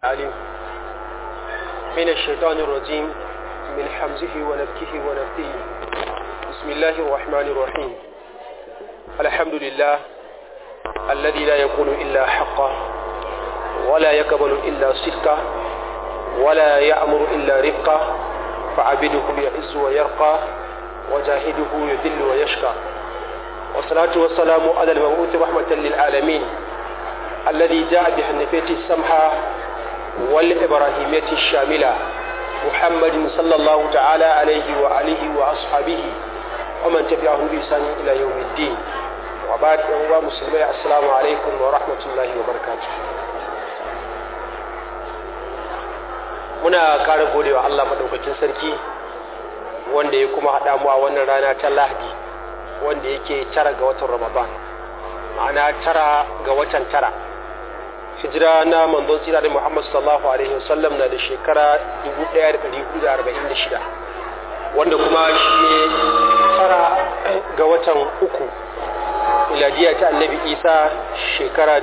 العليم من الشيطان الرجيم من حمزه ونفكه ونفثه بسم الله الرحمن الرحيم الحمد لله الذي لا يقول إلا حقا ولا يقبل إلا صدقا ولا يأمر إلا رفقا فعبده يعز ويرقى وجاهده يذل ويشقى والصلاة والسلام على المبعوث رحمة للعالمين الذي جاء بحنفية السمحة والإبراهيمية الشاملة محمد صلى الله تعالى عليه وآله وأصحابه ومن تبعهم بإحسان إلى يوم الدين وبعد أيها مسلمي السلام عليكم ورحمة الله وبركاته muna ƙara gode wa Allah maɗaukakin sarki wanda ya kuma haɗa mu a wannan rana ta lahadi wanda yake tara ga watan ramadan ma'ana tara ga watan tara hijira na manzon tsira da muhammad sallallahu alaihi wasallam na da shekara 1446 wanda kuma shi ne tara ga watan uku miladiya ta annabi isa shekara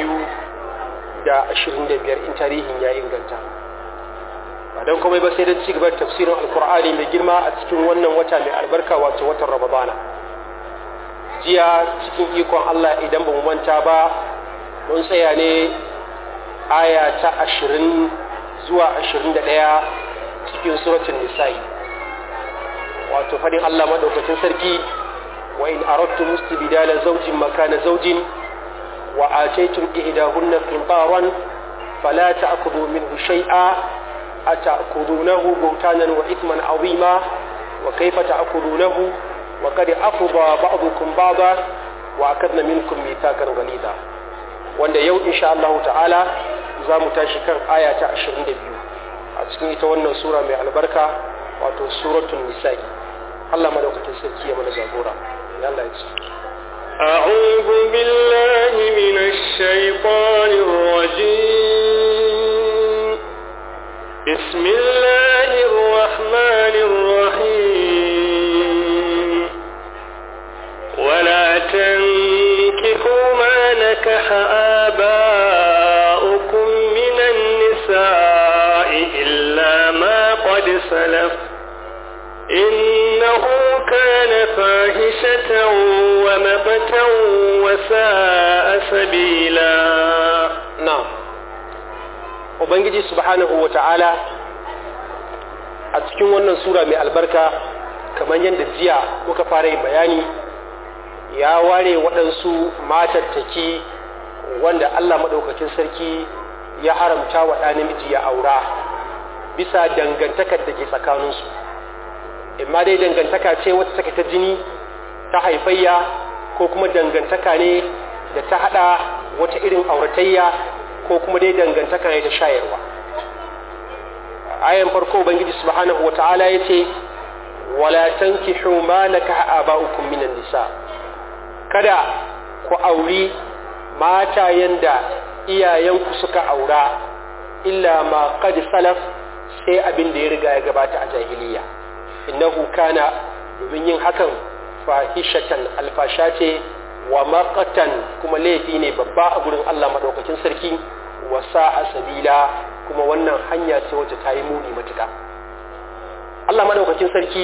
2025 in tarihin ya inganta ba don komai ba sai da ci gabar tafsirin alkur'ani mai girma a cikin wannan wata mai albarka wato watan ramadana jiya cikin ikon allah idan ba mu manta ba mun tsaya ne aya ta ashirin zuwa ashirin da ɗaya cikin suratun nisa'i wato faɗin allah maɗaukacin sarki wa in aradtu mustibdala zawjin makana zawjin wa ataytum ihdahunna qintaran fala ta'khudhu minhu shay'a أتأخذونه بهتانا وإثما عظيما وكيف تأخذونه وقد أفضى بعضكم بعضا وأخذن منكم ميثاقا غليظا wanda yau insha Allah ta'ala za mu tashi kan aya ta 22 a cikin ita wannan sura mai albarka wato suratul nisa'i Allah madaukakin sarki ya mana jagora ya Allah ya ce أعوذ بالله من الشيطان الرجيم بسم الله الرحمن الرحيم ولا تنكحوا ما نكح آباؤكم من النساء إلا ما قد سلف إنه كان فاحشة ومقتا وساء سبيلا نعم ubangiji subhanahu wa ta'ala a cikin wannan sura mai albarka kamar yadda jiya muka fara yin bayani ya ware waɗansu matattaki wanda allah maɗaukakin sarki ya haramta wa ɗa namiji ya aura bisa dangantakar da ke tsakaninsu imma dai dangantaka ce wata take ta jini ta haifayya ko kuma dangantaka ne da ta haɗa wata irin auratayya ko kuma dai dangantaka ne ta shayarwa ayan farko ubangiji subhanahu wata'ala yace wala tankihu ma nakaha aba'ukum minan nisa kada ku auri mata yanda iyayenku suka aura illa ma qad salaf sai abin da ya riga ya gabata a jahiliya innahu kana domin yin hakan fahishatan alfasha ce wa maqatan kuma laifi ne babba a gurin Allah madaukakin sarki wasa a sabila kuma wannan hanya ce wacce ta yi muni matuka Allah madaukakin sarki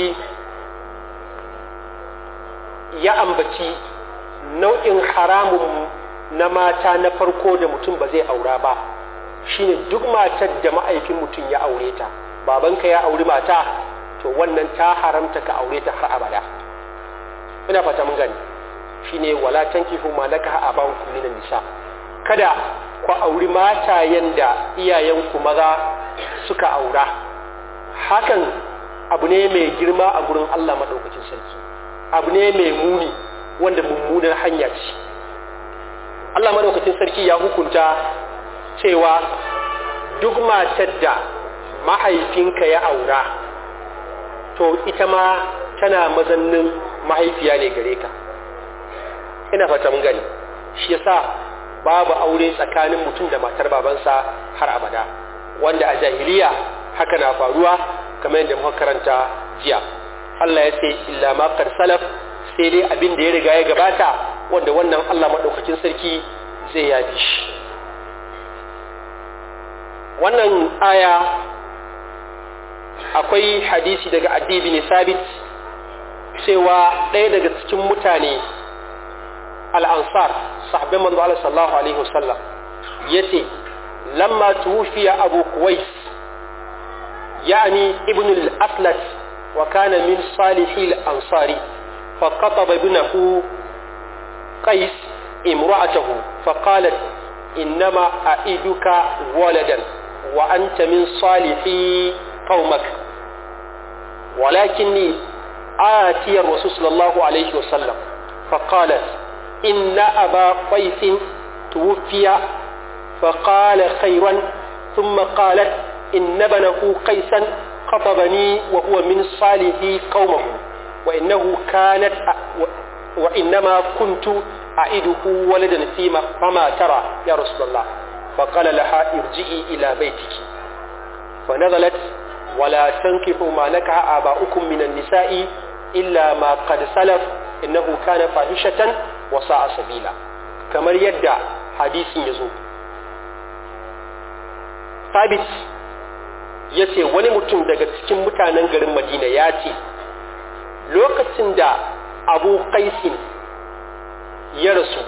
ya ambaci nau'in haramun na mata na farko da mutum ba zai aura ba shine duk matar da ma'aikin mutum ya aure ta babanka ya auri mata to wannan ta haramta ka aure ta har abada ina fata mun gani shine wala tankihu ma nakaha abakum minan nisa kada ku auri matayen da iyayenku maza suka aura hakan abu ne mai girma a gurin Allah maɗaukacin sarki abu ne mai muni wanda mummunar hanya ce Allah maɗaukacin sarki ya hukunta cewa duk matar da mahaifinka ya aura to ita ma tana mazannin mahaifiya ne gare ka ina fata mun gani shi yasa babu aure tsakanin mutum da matar babansa har abada wanda a jahiliya haka na faruwa kamar yadda muka karanta jiya Allah ya ce illa ma qad salaf sai dai abin da ya riga ya gabata wanda wannan Allah madaukakin sarki zai yafi shi wannan aya akwai hadisi daga addi bin sabit cewa ɗaya daga cikin mutane al'ansar sahabban manzo Allah sallallahu alaihi wasallam yace lamma tuwfiya abu kuwais يعني ابن الأفلت وكان من صالح الأنصار فقطب ابنه قيس امرأته فقالت إنما أعيدك ولدا وأنت من صالح قومك ولكني آتي الرسول صلى الله عليه وسلم فقالت إن أبا قيس توفي فقال خيرا ثم قالت إن ابنه قيسا خطبني وهو من صالح قومه وإنه كانت وإنما كنت أعده ولدا فيما فما ترى يا رسول الله فقال لها ارجئي إلى بيتك فنزلت ولا تنكحوا ما نكح آباؤكم من النساء إلا ما قد سلف إنه كان فاحشة وساء سبيلا كما يدعى حديث يزول ثابت ya ce wani mutum daga cikin mutanen garin madina ya ce lokacin da abu kaisin ya rasu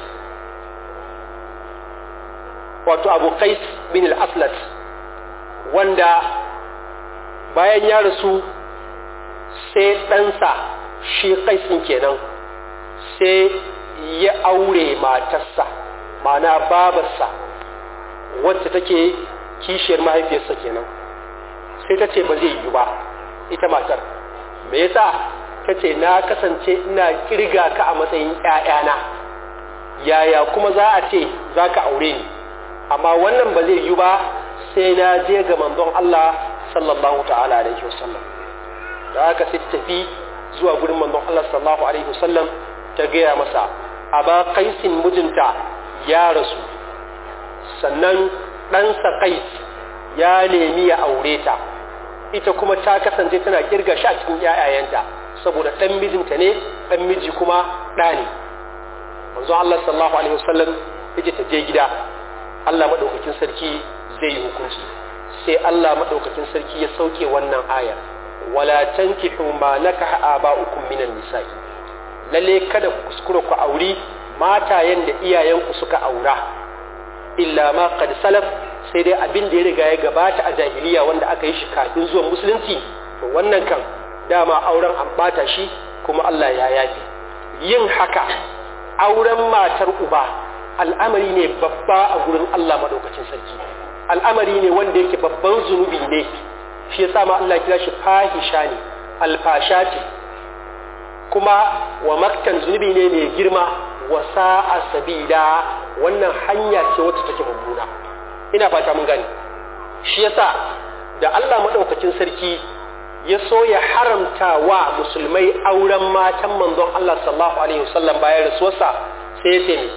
wato abu kais bin al-aslat wanda bayan ya rasu sai ɗansa shi kaisin kenan sai ya aure matarsa ma'ana babarsa wacce take kishiyar mahaifiyarsa kenan sai ta ce ba zai yi ba ita matar me yasa ta ce na kasance ina kirga ka a matsayin ‘ya'yana yaya kuma za a ce za ka aure ni amma wannan ba zai yi ba sai na je ga manzon Allah sallallahu ta'ala alaihi wasallam da haka sai tafi zuwa gurin manzon Allah sallallahu alaihi wasallam ta gaya masa aba kaisin mijinta ya rasu sannan ɗansa kais ya nemi ya aure ta ita kuma ta kasance tana kirga shi a cikin ‘ya'yayanta saboda ɗan mijinta ne ɗan miji kuma ɗa ne manzo Allah sallallahu alaihi wasallam yake ta je gida Allah maɗaukakin sarki zai yi hukunci sai Allah maɗaukakin sarki ya sauke wannan ayar wala tankihu ma nakaha aba'ukum minan nisa'i lalle kada ku kuskura ku auri matayen da iyayenku suka aura illa ma qad salaf sai dai abin da ya riga ya gabata a jahiliya wanda aka yi shi kafin zuwan musulunci to wannan kan dama auren an bata shi kuma Allah ya yafe yin haka auren matar uba al'amari ne babba a gurin Allah madaukakin sarki al'amari ne wanda yake babban zunubi ne shi yasa ma Allah kira shi fahisha ne alfasha ce kuma wa maktan zunubi ne mai girma wa sa'a sabila wannan hanya ce wacce take mummuna ina fata mun gani shi yasa da Allah madaukakin sarki ya so ya haramta wa musulmai auren matan manzon Allah sallallahu alaihi wasallam bayan rasuwarsa sai ya ce ne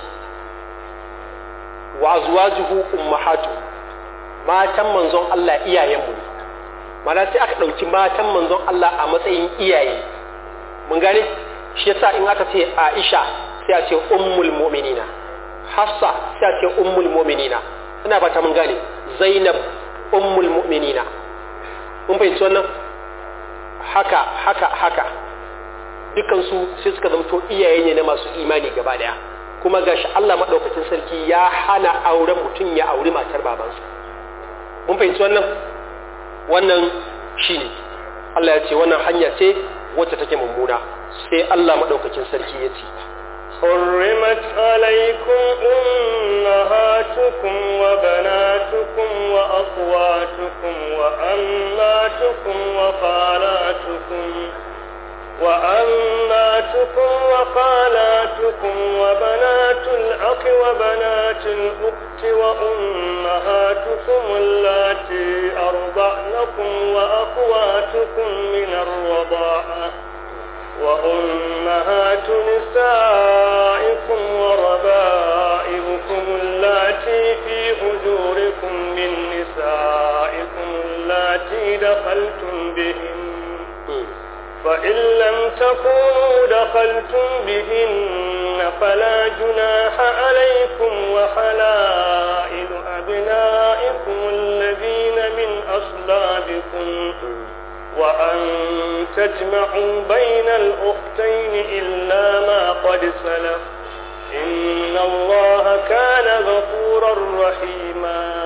wa azwajuhu ummahatu matan manzon Allah iyayenmu ne mana sai aka ɗauki matan manzon Allah a matsayin iyaye mun gane shi yasa in aka ce Aisha sai a ce ummul mu'minina Hafsa sai a ce ummul mu'minina ina fata mun gane Zainab ummul mu'minina mun fahimci wannan haka haka haka dukansu sai suka zamto iyaye ne na masu imani gaba daya kuma gashi Allah madaukakin sarki ya hana auren mutum ya auri matar babansa mun fahimci wannan wannan shine Allah ya ce wannan hanya ce wacce take mummuna sai Allah madaukakin sarki ya ce حرمت عليكم أمهاتكم وبناتكم وأخواتكم وأماتكم وخالاتكم وأماتكم وخالاتكم وبنات الأخ وبنات الأخت وأمهاتكم اللاتي أرضعنكم وأخواتكم من الرضاعة وأمهات نسائكم وربائبكم اللاتي في حجوركم من نسائكم اللاتي دخلتم بهن فإن لم تكونوا دخلتم بهن فلا جناح عليكم وحلائل أبنائكم الذين من أصلابكم وأن تجمعوا بين الأختين إلا ما قد سلف إن الله كان غفورا رحيما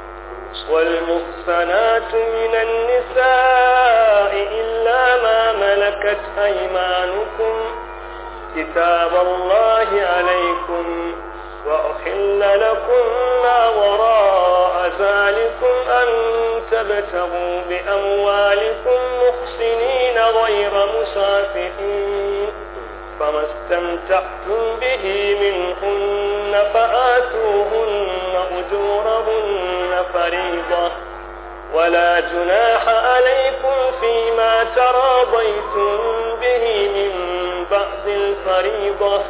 والمحصنات من النساء إلا ما ملكت أيمانكم كتاب الله عليكم وأحل لكم ما وراء ذلكم أن تبتغوا بأموالكم محسنين غير مسافحين فما استمتعتم به منهن فآتوهن أجورهن فريضة ولا جناح عليكم فيما تراضيتم به من بعد الفريضة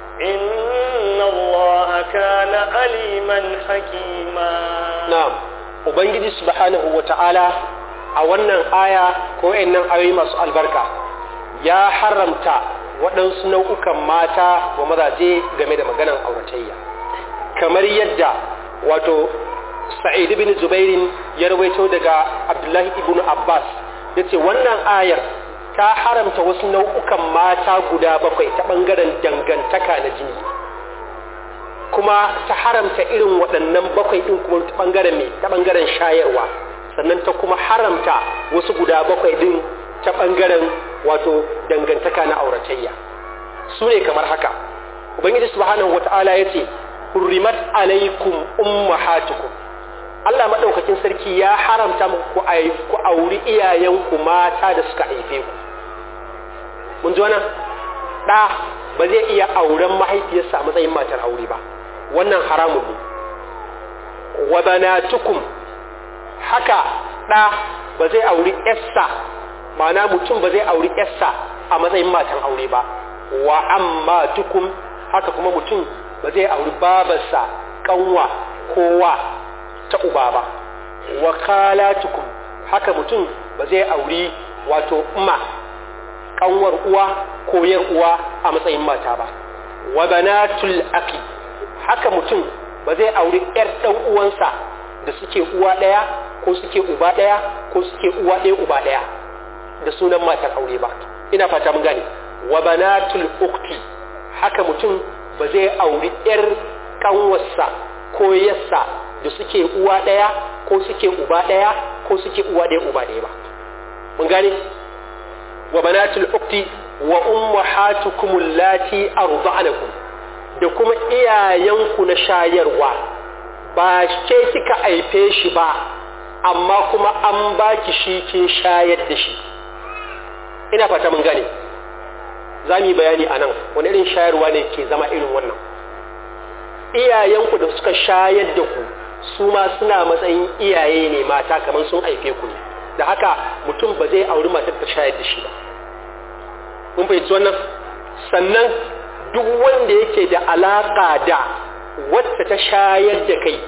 إن الله كان عليما حكيما na'am ubangiji subhanahu wata'ala a wannan aya ko nan ayoyi masu albarka ya haramta waɗansu nau'ukan mata wa mazaje game da maganan auratayya kamar yadda wato sa'id ibn zubairin ya rawaito daga abdullahi ibn abbas ya ce wannan ayar ta haramta wasu nau'ukan mata guda bakwai ta ɓangaren dangantaka na jini kuma ta haramta irin waɗannan bakwai ɗin kuma ta ɓangaren mai ta ɓangaren shayarwa sannan ta kuma haramta wasu guda bakwai ɗin ta ɓangaren wato dangantaka na auratayya su ne kamar haka ubangiji subhanahu wata'ala ya ce hurrimat alaikum ummahatukum Allah maɗaukakin sarki ya haramta muku ku auri iyayenku mata da suka haife ku mun ji wannan ɗa ba zai iya auren mahaifiyarsa a matsayin matar aure ba wannan haramun ne wa banatukum haka ɗa ba zai auri ƴarsa ma'ana mutum ba zai auri ƴarsa a matsayin matan aure ba wa ammatukum haka kuma mutum ba zai auri babarsa kanwa kowa ta uba ba wa khalatukum haka mutum ba zai auri wato umma kanwar uwa ko yar uwa a matsayin mata ba wa banatul aqi haka mutum ba zai auri yar dan uwansa da suke uwa daya ko suke uba daya ko suke uwa daya uba daya da sunan matar aure ba ina fata mun gane wa banatul ukhti haka mutum ba zai auri yar kanwarsa ko yassa da suke uwa daya ko suke uba daya ko suke uwa daya uba daya ba mun gane wa banatul ukhti wa ummahatukum allati arda'anakum da kuma iyayenku na shayarwa ba ke kika aife shi ba amma kuma an baki shi kin shayar da shi ina fata mun gane za mu yi bayani a nan wani irin shayarwa ne ke zama irin wannan iyayenku da suka shayar da ku su ma suna matsayin iyaye ne mata kamar sun haife ku ne da haka mutum ba zai auri matar ta shayar da shi ba mun fahimci wannan sannan duk wanda yake da alaka da wacce ta shayar da kai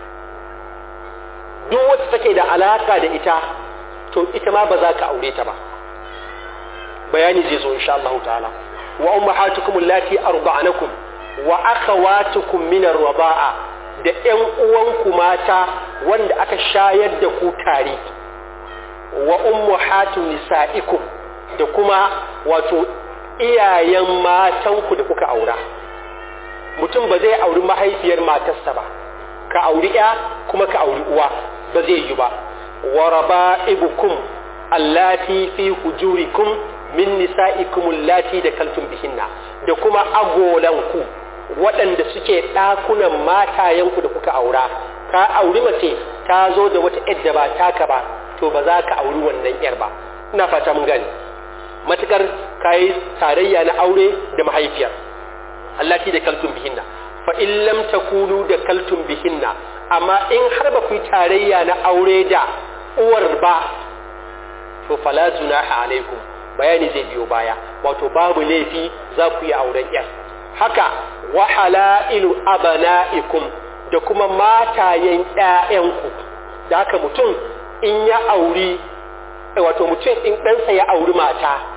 duk wacce take da alaka da ita to ita ma ba za ka aure ta ba bayani zai zo insha Allah ta'ala wa ummahatukum allati arda'anakum wa akhawatukum min ar-raba'a da ƴan uwanku mata wanda aka shayar da ku tare wa ummahatu nisa'ikum da kuma wato iyayen matanku da kuka aura mutum ba zai auri mahaifiyar matarsa ba ka auri ya kuma ka auri uwa ba zai yi ba wa raba'ibukum allati fi hujurikum min nisa'ikum allati da kaltum bihinna da kuma agolanku waɗanda suke ɗakunan matayenku da kuka aura ka auri mace ta zo da wata yadda ba taka ba to ba za ka auri wannan yar ba ina fata mun gani matukar kayi tarayya na aure da mahaifiyar allati da kaltum bihinna fa in lam takunu da kaltum bihinna amma in har ba ku yi tarayya na aure da uwar ba to fala junaha alaikum bayani zai biyo baya wato babu laifi za ku yi auren yar haka wa halailu abana'ikum da kuma matayen ƴaƴanku da haka mutum in ya auri wato mutum in ɗansa ya auri mata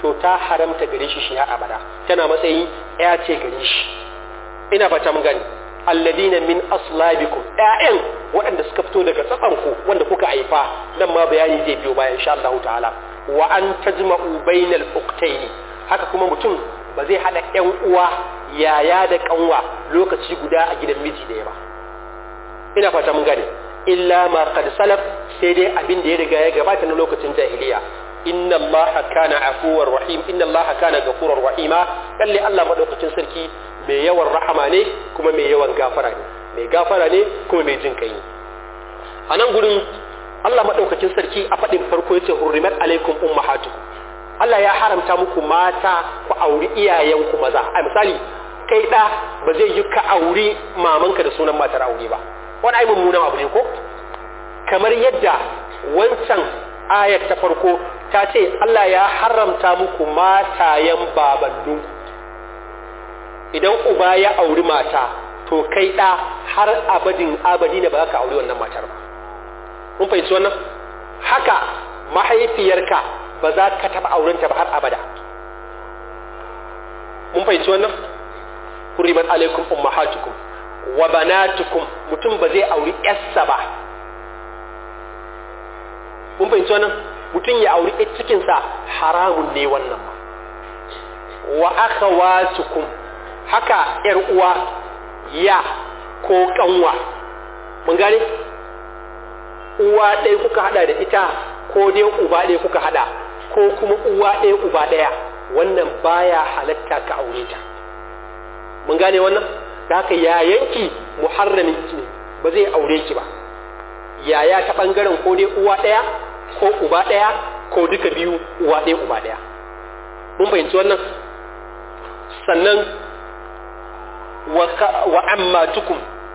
to ta haramta gare shi shi har abada tana matsayin ya ce gare shi ina fata mun gani alladina min aslabikum ƴaƴan waɗanda suka fito daga tsakanku wanda kuka haifa nan ma bayani zai biyo bayan insha Allah ta'ala wa an tajma'u bainal uqtaini haka kuma mutum ba zai hada ƴan uwa yaya da kanwa lokaci guda a gidan miji ɗaya ba ina fata mun gane illa ma qad salaf sai dai abin da ya riga ya gabata na lokacin jahiliya inna allaha kana afuwar rahim inna allaha kana ghafurur rahima lalle Allah madaukakin sarki mai yawan rahama ne kuma mai yawan gafara ne mai gafara ne kuma mai jin kai a nan gurin Allah madaukakin sarki a faɗin farko yace hurrimat alaikum ummahatukum Allah ya haramta muku mata ku auri iyayenku maza a misali kai ɗa ba zai yi ka auri mamanka da sunan matar aure ba wani ai mummunan abu ne ko kamar yadda wancan ayar ta farko ta ce Allah ya haramta muku matayen babanninku idan uba ya auri mata to kai ɗa har abadin abadi ne ba za ka auri wannan matar ba mun fahimci wannan haka mahaifiyarka ba za ka taɓa aurenta ba har abada mun fahimci wannan hurimat alaikum ummahatukum wa banatukum mutum ba zai auri yarsa ba mun fahimci wannan mutum ya auri ƴar cikinsa haramun ne wannan ba wa akhawatukum haka ƴar uwa ya ko kanwa mun gane uwa ɗaya kuka hada da ita ko dai uba ɗaya kuka hada ko kuma uwa ɗaya uba ɗaya wannan baya halatta ka aure ta mun gane wannan da haka yayanki muharramin ki ne ba zai aure ki ba yaya ta bangaren ko dai uwa ɗaya ko uba ɗaya ko duka biyu uwa ɗaya uba ɗaya mun fahimci wannan sannan wa amma tukum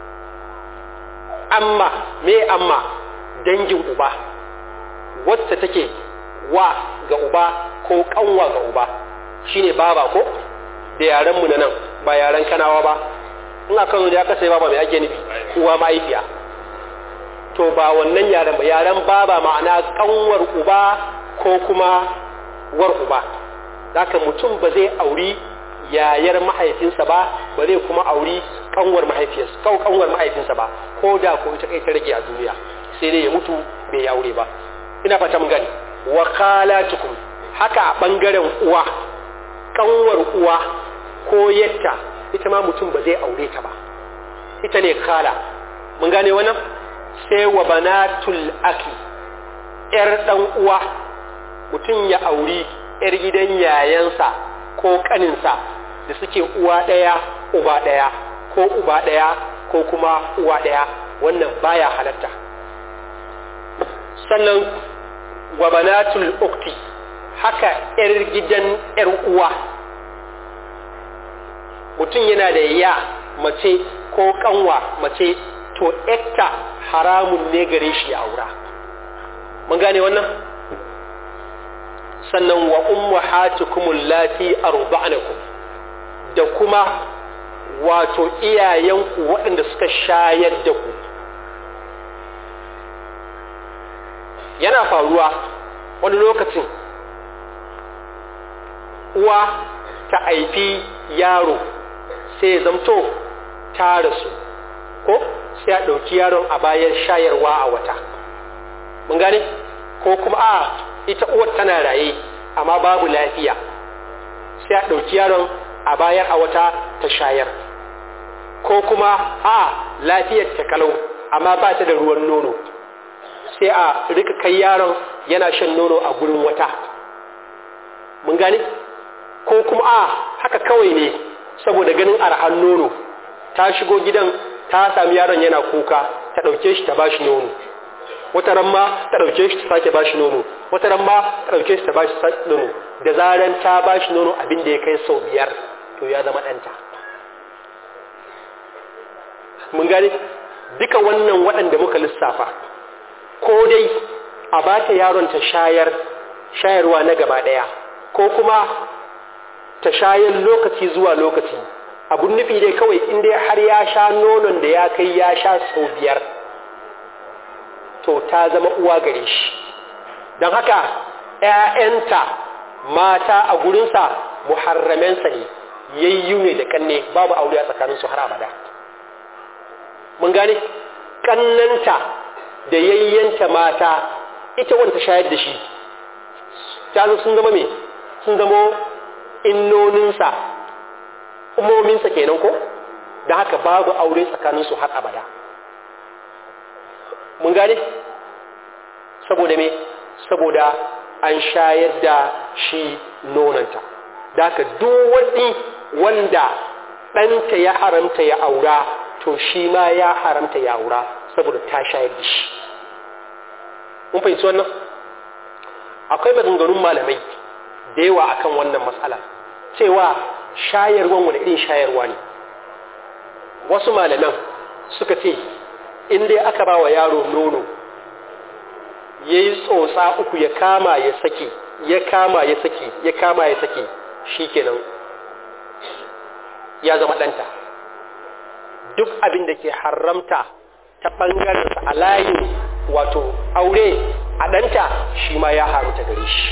amma me amma dangin uba wacce take wa ga uba ko kanwa ga uba shine baba ko da yaren mu na nan ba yaren kanawa ba in aka zo da aka sai baba mai ake nufi uwa mahaifiya to ba wannan yaren ba yaren baba ma'ana kanwar uba ko kuma war uba haka mutum ba zai auri yayar mahaifinsa ba ba zai kuma auri kanwar mahaifinsa kau kanwar mahaifinsa ba ko da ko ita kai ta rage a duniya sai dai ya mutu bai ya aure ba ina fata mun gani wa khalatukum haka a bangaren uwa kanwar uwa ko yatta ita ma mutum ba zai aure ta ba ita ne khala mun gane wannan sai wa banatul aki yar dan uwa mutum ya auri yar gidan yayansa ko kaninsa da suke uwa ɗaya uba ɗaya ko uba ɗaya ko kuma uwa ɗaya wannan baya halatta sannan wa banatul ukti haka yar gidan yar uwa mutum yana da ya mace ko kanwa mace to ekta haramun ne gare shi ya aura mun gane wannan sannan wa ummahatukum allati arda'nakum da kuma wato iyayenku waɗanda suka shayar da ku yana faruwa wani lokacin uwa ta haifi yaro sai ya zamto ta rasu ko sai a ɗauki yaron a bayan shayarwa a wata mun gane ko kuma a ita uwar tana raye amma babu lafiya sai a ɗauki yaron a bayar a wata ta shayar ko kuma a lafiyar ta kalau amma ba ta da ruwan nono sai a rika kai yaron yana shan nono a gurin wata mun gane ko kuma a haka kawai ne saboda ganin arhan nono ta shigo gidan ta sami yaron yana kuka ta ɗauke shi ta ba shi nono wata ran ma ta ɗauke shi ta sake ba shi nono wata ran ma ta ɗauke shi ta ba shi nono da zaran ta ba shi nono abin da ya kai sau biyar to ya zama ɗanta mun gane duka wannan waɗanda muka lissafa ko dai a ba ta yaron ta shayar shayarwa na gaba ɗaya ko kuma ta shayar lokaci zuwa lokaci abun nufi dai kawai in dai har ya sha nonon da ya kai ya sha sau biyar to ta zama uwa gare shi don haka ‘ya'yanta mata a gurinsa muharramensa ne yayyu ne da kanne babu aure a tsakaninsu har abada mun gane kannanta da yayyanta mata ita wanda shayar da shi ta sun zama me sun zama innoninsa umominsa kenan ko da haka babu aure tsakaninsu har abada mun gane saboda me saboda an shayar da shi nonanta da haka duk wani wanda ɗanta ya haramta ya aura to shi ma ya haramta ya aura saboda ta shayar da shi mun fahimci wannan akwai maganganun malamai da yawa akan wannan matsala cewa shayarwan wani irin shayarwa ne wasu malaman suka ce in dai aka ba wa yaro nono ya yi tsotsa uku ya kama ya sake ya kama ya sake ya kama ya sake shi kenan ya zama ɗanta duk abin da ke haramta ta ɓangarensa a layin wato aure a ɗanta shi ma ya haramta gare shi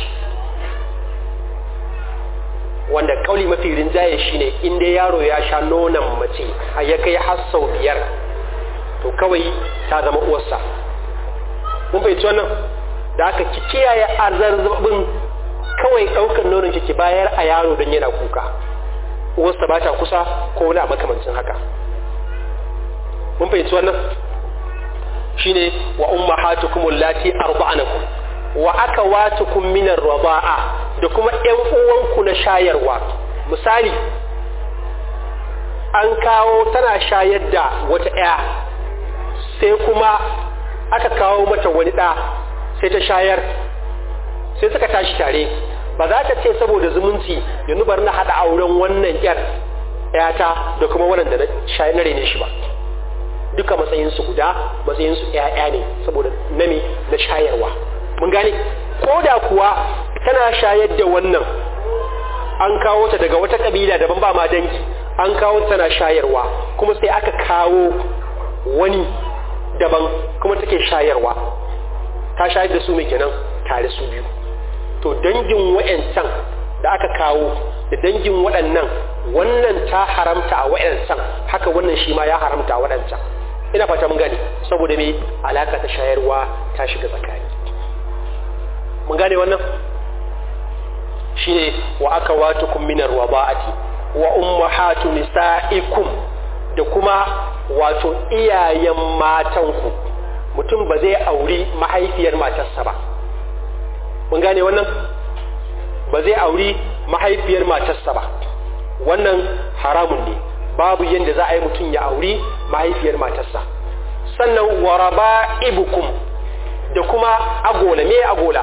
wanda kauli mafi rinjaye shine in dai yaro ya sha nonon mace a ya kai har sau biyar to kawai ta zama uwarsa mun fahimci wannan da aka ki kiyaye azarzabin kawai ɗaukar nonon ki bayar a yaro don yana kuka uwarsa ba ta kusa ko wani makamancin haka mun fahimci wannan shine wa ummahatukum allati arda'anakum wa akawatukum min ar-rida'a da kuma ƴan uwanku na shayarwa misali an kawo tana shayar da wata ƴa sai kuma aka kawo mata wani ɗa sai ta shayar sai suka tashi tare ba za ta ce saboda zumunci yanzu bari na haɗa auren wannan ƴar ƴata da kuma wannan da na shayar na rene shi ba duka matsayinsu guda matsayinsu ƴaƴa ne saboda nami na shayarwa mun gane ko da kuwa tana shayar da wannan an kawo ta daga wata kabila daban ba ma dangi an kawo ta tana shayarwa kuma sai aka kawo wani daban kuma take shayarwa ta shayar da su mai kenan tare su biyu to dangin wa'yancan da aka kawo da dangin waɗannan wannan ta haramta a wa'yancan haka wannan shi ma ya haramta a waɗancan ina fata mun gane saboda me alaka ta shayarwa ta shiga tsakani mun gane wannan shine wa aka watukum minar waba'ati wa ummahatu nisa'ikum da kuma wato iyayen matanku mutum ba zai auri mahaifiyar matarsa ba mun gane wannan ba zai auri mahaifiyar matarsa ba wannan haramun ne babu yadda za a yi mutum ya auri mahaifiyar matarsa sannan waraba ibukum da kuma agola me agola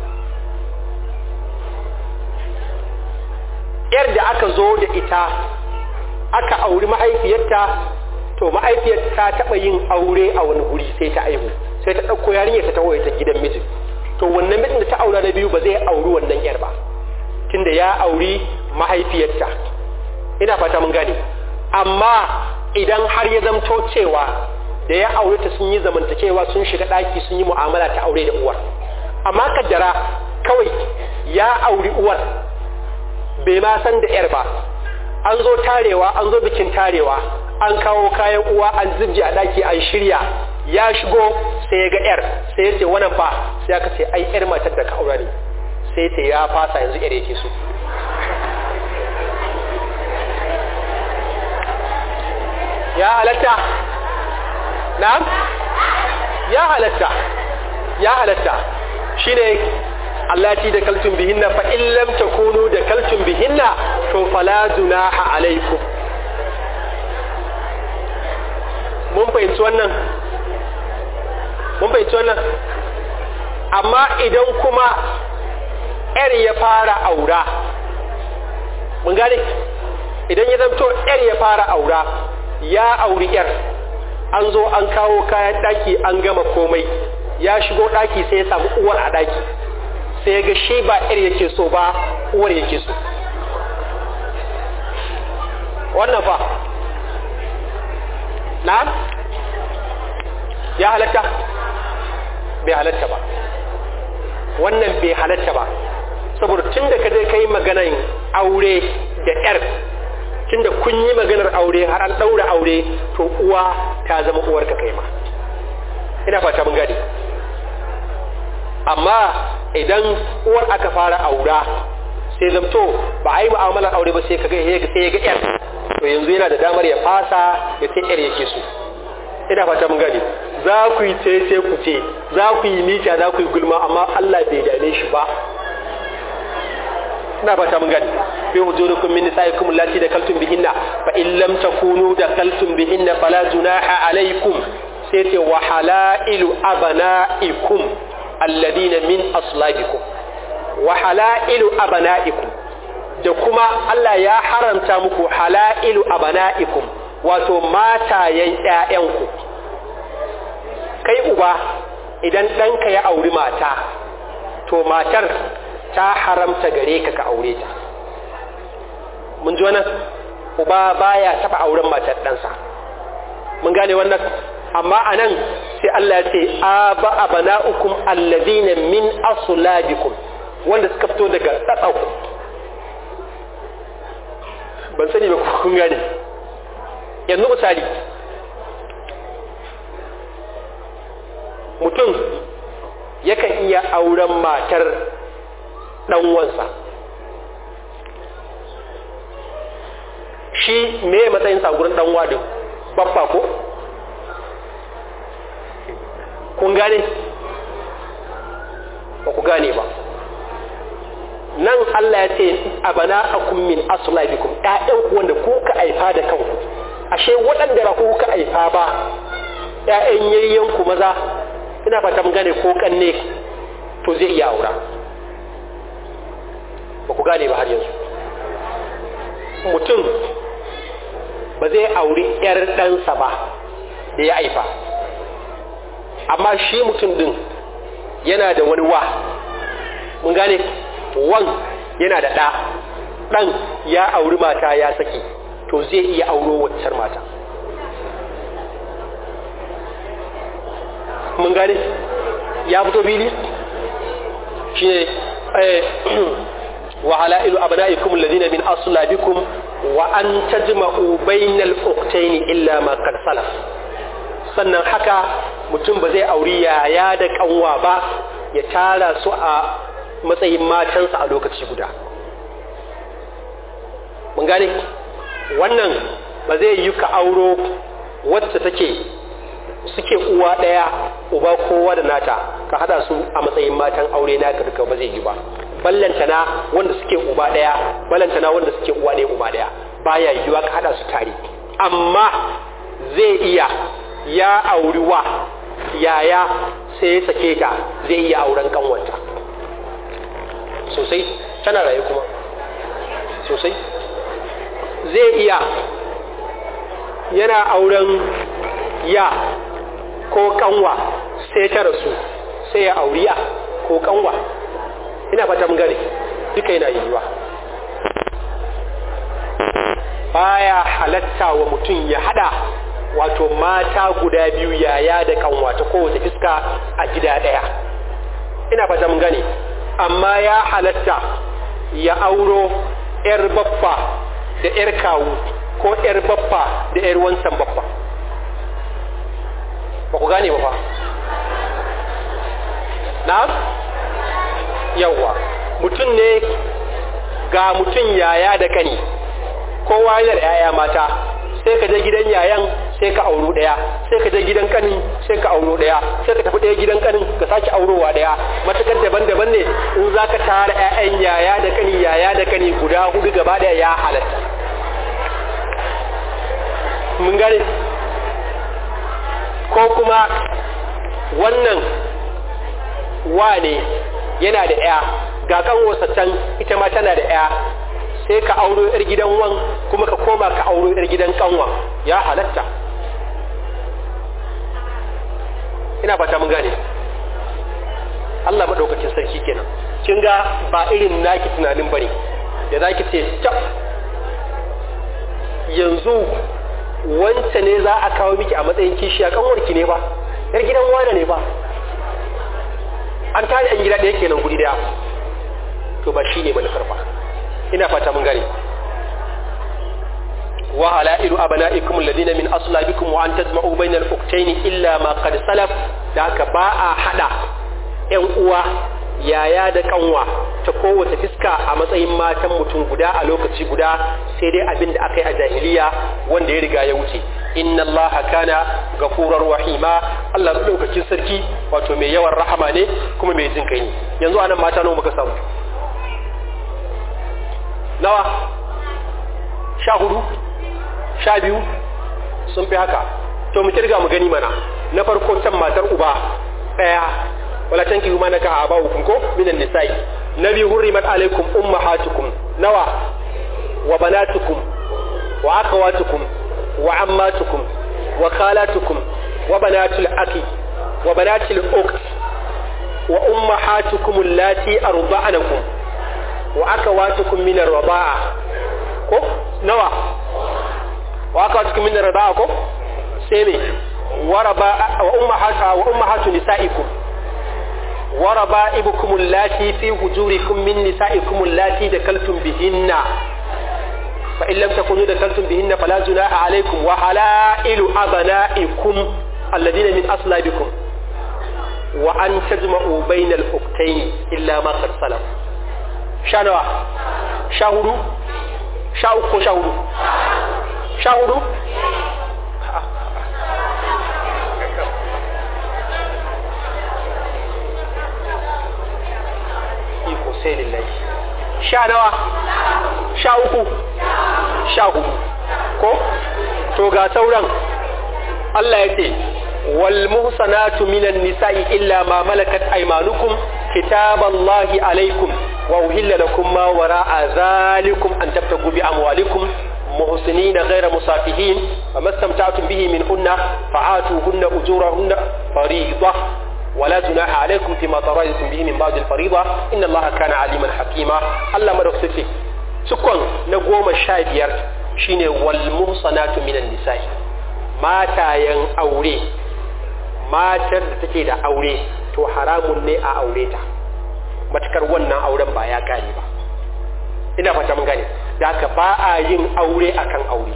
yar da aka zo da ita aka auri mahaifiyarta to mahaifiyar ta taɓa yin aure a wani guri sai ta aihu sai ta ɗauko yarinyar ta tawo ta gidan mijin to wannan mijin da ta aura na biyu ba zai auri wannan yar ba tunda ya auri mahaifiyarta ina fata mun gane amma idan har ya zamto cewa da ya aure ta sun yi zamantakewa sun shiga ɗaki sun yi mu'amala ta aure da uwar amma kaddara kawai ya auri uwar bai ma san da yar ba an zo tarewa an zo bikin tarewa an kawo kayan uwa an zubji a ɗaki an shirya ya shigo sai ya ga yar sai ya ce wannan fa sai aka ce ai yar matar da ka aura ne sai ta ya fasa yanzu yar yake so ya halatta na'am ya halatta ya halatta shine allati da kaltun bihinna fa in lam takunu da kaltun bihinna to fala junaha alaikum mun fahimci wannan mun fahimci wannan amma idan kuma yar ya fara aura mun gane idan ya zanto yar ya fara aura ya auri yar an zo an kawo kayan daki an gama komai ya shigo daki sai ya samu uwar a daki sai ga shi ba yar yake so ba uwar yake so wannan fa na ya halatta bai halatta ba wannan bai halatta ba saboda tun da ka je kai maganan aure da yar tun da kun yi maganar aure har an ɗaura aure to uwa ta zama uwarka kai ma ina fata mun gane amma idan uwar aka fara aura sai zamto ba a yi mu'amalar aure ba sai ka ga sai ya ga yar to yanzu yana da damar ya fasa ya sai yar yake so ina fata mun gane za ku yi ce ku ce za ku yi mita za ku yi gulma amma Allah bai dame shi ba ina fata mun gane bi hujurukum min nisaikum allati dakaltum bihinna fa in lam takunu dakaltum bihinna fala junaha alaykum sai ce wa halailu abana'ikum alladina min aslabikum wa halailu abana'ikum da kuma Allah ya haramta muku halailu abana'ikum wato matayen ƴaƴanku kai uba idan ɗanka ya auri mata to matar ta haramta gare ka ka aure ta mun ji wannan uba baya taba auren matar ɗansa mun gane wannan amma anan sai Allah ya ce aba abana'ukum alladhina min aslabikum wanda suka fito daga tsatsau ban sani ba kun gane yanzu misali mutum yakan iya auren matar ɗanwansa shi me matsayin gurin ɗanwa din babba ko kun gane ba ku gane ba nan Allah ya ce abana akum min aslabikum ƴaƴanku wanda ku ka aifa da kanku ashe waɗanda ba ku ka aifa ba ƴaƴan yayyanku maza ina fata mun gane ko kanne to zai iya aura ba ku gane ba har yanzu mutum ba zai auri 'yar ɗansa ba da ya aifa amma shi mutum ɗin yana da wani wa mun gane wan yana da ɗa ɗan ya auri mata ya saki to zai iya auro waccar mata mun gane ya fito fili shi ne وحلائل أبنائكم الذين من أصلابكم وأن تجمعوا بين الأختين إلا ما قد سلف sannan haka mutum ba zai auri yaya da kanwa ba ya tara su a matsayin matansa a lokaci guda mun gane wannan ba zai yi ka auro wacce take suke uwa ɗaya uba kowa da nata ka hada su a matsayin matan aure na duka ba zai yi ba ballantana wanda suke uba daya ballantana wanda suke uwa daya uba daya baya yiwuwa ka hada su tare amma zai iya ya auri wa yaya sai ya sake ta zai iya auren kanwanta sosai tana raye kuma sosai zai iya yana auren ya ko kanwa sai ta rasu sai ya auriya ko kanwa ina fata mun gane duka yana yiwuwa baya halatta wa mutum ya hada wato mata guda biyu yaya da kanwa ta kowace fiska a gida daya ina fata mun gane amma ya halatta ya auro yar baffa da yar kawu ko yar baffa da yar wansan baffa ba ku gane ba fa na'am yawwa mutum ne ga mutum yaya da kani kowa yana da yaya mata sai ka je gidan yayan sai ka auro daya sai ka je gidan kanin sai ka auro daya sai ka tafi daya gidan kanin ka sake aurowa daya matakar daban-daban ne in za ka tara ƴaƴan yaya da kani yaya da kani guda hudu gaba daya ya halatta mun gane ko kuma wannan wane yana da ya ga kanwarsa can ita ma tana da ya sai ka auro yar gidan wan kuma ka koma ka auro yar gidan kanwa ya halatta ina fata mun gane Allah madaukakin sarki kenan kin ga ba irin naki tunanin bane da zaki ce tab yanzu wance ne za a kawo miki a matsayin kishiya kanwarki ne ba yar gidan wane ne ba an tare an gida ɗaya kenan guri daya to ba shi ne manufar ba ina fata mun gane wa halailu abna'ikum alladhina min aslabikum wa an tajma'u bayna al-ukhtayn illa ma qad salaf da haka ba a hada ƴan uwa yaya da kanwa ta kowace fiska a matsayin matan mutum guda a lokaci guda sai dai abin da aka yi a jahiliya wanda ya riga ya wuce inna allaha kana gafurar rahima Allah lokacin sarki wato mai yawan rahama ne kuma mai jin kai ne yanzu anan mata nawa muka samu nawa sha hudu sha biyu sun fi haka to mu kirga mu gani mana na farko can matar uba daya wala tanki ma naka aba hukum ko minan nisa'i nabi hurrimat alaikum ummahatukum nawa wa banatukum wa akhawatukum wa ammatukum wa khalatukum wa banatul akhi wa banatul ukht wa ummahatukum allati arda'anakum wa akhawatukum min ar-rida'a ko nawa wa akhawatukum min ar-rida'a ko sai me wa raba wa ummahatu wa ummahatu nisa'ikum وربائبكم اللاتي في هجوركم من نسائكم اللاتي دخلتم بهن فإن لم تكونوا دخلتم بهن فلا جناح عليكم وحلائل أبنائكم الذين من أصلابكم وأن تجمعوا بين الأختين إلا ما قد سلف شانوا شاهدوا شاهدوا شاهدوا شاهدوا iko sai lillahi sha nawa sha uku sha hudu ko to ga sauran Allah ya ce wal muhsanatu minan nisa'i illa ma malakat aymanukum kitaballahi alaikum wa uhilla lakum ma wara'a zalikum an tabtagu bi amwalikum محسنين غير مصافحين فما استمتعتم به منهن فآتوهن أجورهن فريضة ولا جناح عليكم فيما تراجعتم به من بعد الفريضة إن الله كان عليما حكيما الله مدوك سيتي سكون نقوم الشايبير شين والمحصنات من النساء ما تاين أوري ما ترد da aure to haramun ne a aure ta matakar wannan auren ba ya kare ba ina fata mun gane da haka ba a yin aure akan aure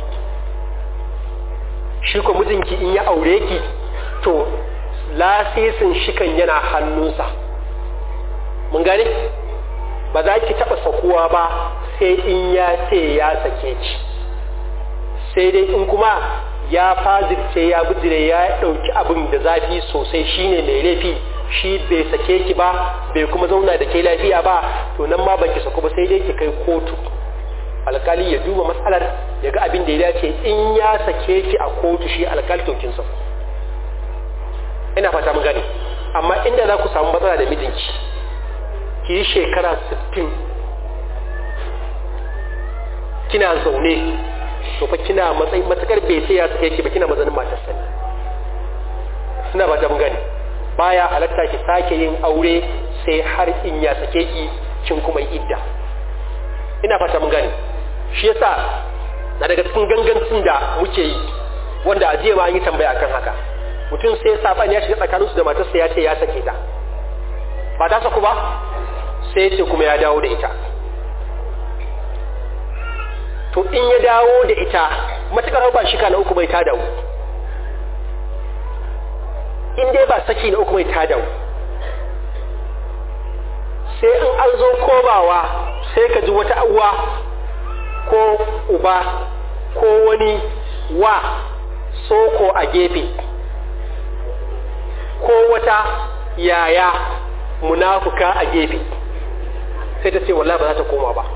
shi ko mijinki in ya aure ki to lasisin shikan yana hannunsa mun gane ba za ki taɓa sakuwa ba sai in ya ce ya sake ci sai dai in kuma ya fazirce ya bijire ya ɗauki abin da zafi sosai shine mai laifi shi bai sake ki ba bai kuma zauna da ke lafiya ba to nan ma baki saku ba sai dai ki kai kotu alkali ya duba matsalar ya ga abin da ya dace in ya sake ki a kotu shi alkali to kin saku ina fata mun gane amma inda za ku samu matsala da mijinki ki yi shekara 60 kina zaune to fa kina matsayi matakar bai sai ya sake ki ba kina mazanin matar sani suna ba ta mun gane baya halatta ki sake yin aure sai har in ya sake ki kin kuma yi idda ina fata mun gane shi yasa na daga cikin gangancin da muke yi wanda a jiya ma an yi tambaya akan haka mutum sai saban ya shiga tsakaninsu da matarsa ya ce ya sake ta ba ta saku ba sai ya ce kuma ya dawo da ita to in ya dawo da ita matukar ba shika na uku bai ta dawo in dai ba saki na uku bai ta dawo sai in an zo komawa sai ka ji wata uwa ko uba ko wani wa soko a gefe ko wata yaya munafuka a gefe sai ta ce wallahi ba za ta koma ba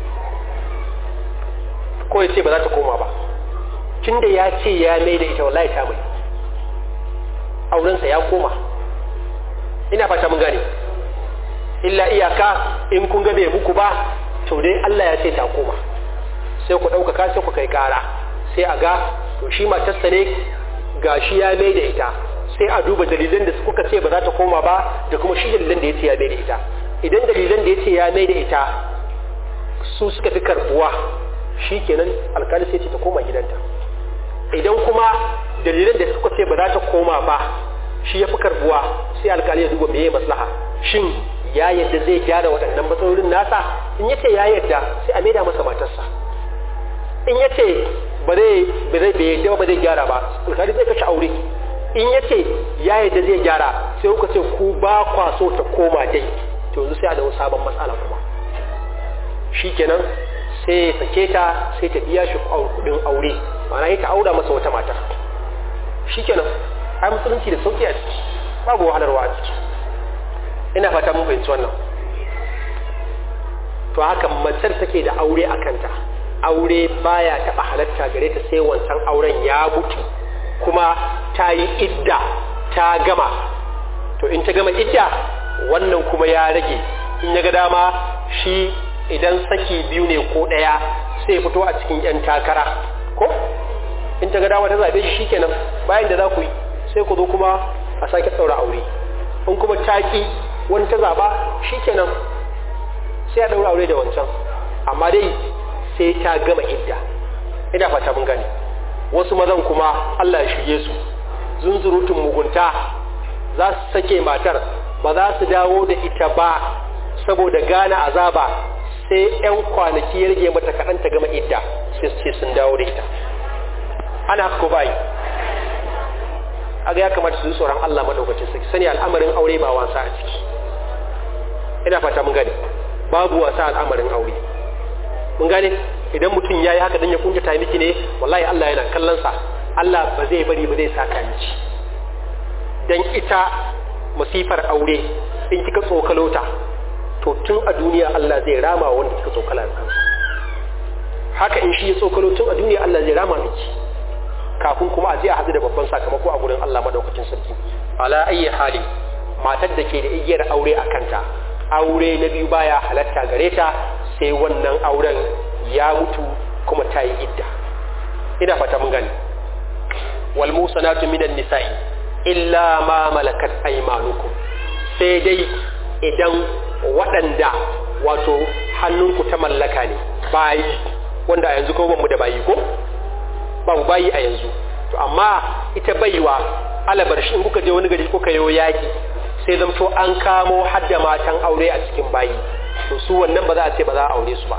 ko ya ce ba za ta koma ba tun da ya ce ya mai da ita wallahi ta mai aurensa ya koma ina fata mun gane illa iyaka in kun ga bai muku ba to dai Allah ya ce ta koma sai ku ɗaukaka sai ku kai ƙara sai a ga to shi matarsa ne ga shi ya mai da ita sai a duba dalilan da kuka ce ba za ta koma ba da kuma shi dalilan da ya ce ya mai da ita idan dalilan da ya ce ya mai da ita su suka fi karbuwa shi kenan alkali sai ce ta koma gidanta idan kuma dalilan da suka ce ba za ta koma ba shi ya fi karbuwa sai alkali ya duba meye maslaha shin ya yadda zai gyara waɗannan matsalolin nasa in yace ya yadda sai a maida masa matarsa in yace ba zai ba zai bai yadda ba zai gyara ba alkali zai kashe aure in yace ya yadda zai gyara sai kuka ce ku ba kwa so ta koma dai to yanzu sai a dawo sabon matsala kuma shikenan sai ya sake ta sai ta biya shi kudin aure ma'ana ya ta aura masa wata mata shikenan ai musulunci da sauki a ciki babu wahalarwa a ciki ina fata mun fahimci wannan to haka matar take da aure a kanta aure baya taɓa halatta gare ta sai wancan auren ya mutu kuma ta yi idda ta gama to in ta gama idda wannan kuma ya rage in ya ga dama shi idan saki biyu ne ko ɗaya sai fito a cikin 'yan takara ko in ta ga dama ta zaɓe shi shikenan bayan da za ku yi sai ku zo kuma a sake ɗaura aure in kuma taki wani ta zaɓa shikenan sai a ɗaura aure da wancan amma dai sai ta gama idda ina fata mun gane wasu mazan kuma Allah ya shige su zunzurutun mugunta za su sake matar ba za su dawo da ita ba saboda gane azaba sai 'yan kwanaki ya rage mata kaɗan ta gama idda sai su ce sun dawo da ita ana haka ko bayi aga ya kamata su yi tsoron Allah maɗaukacin sarki sani al'amarin aure ba wasa a ciki ina fata mun gane babu wasa al'amarin aure mun gane idan mutum ya yi haka don ya kuntata miki ne wallahi Allah yana kallon sa Allah ba zai bari ba zai saka miki dan ita masifar aure in kika tsokalo ta to tun a duniya Allah zai rama wanda kika tsokala kansa haka in shi ya tsokalo tun a duniya Allah zai rama miki kafin kuma a je a hadu da babban sakamako a gurin Allah madaukakin sarki ala ayyi hali matar da ke da igiyar aure a kanta aure na biyu baya halatta gare ta sai wannan auren ya mutu kuma ta yi idda ina fata mun gani wal musanatu minan nisa'i illa ma malakat aymanukum sai dai idan waɗanda wato hannunku ta mallaka ne bayi wanda a yanzu ko ban mu da bayi ko babu bayi a yanzu to amma ita baiwa alabar shi in kuka je wani gari kuka yo yaki sai zamto an kamo hadda matan aure a cikin bayi to su wannan ba za a ce ba za a aure su ba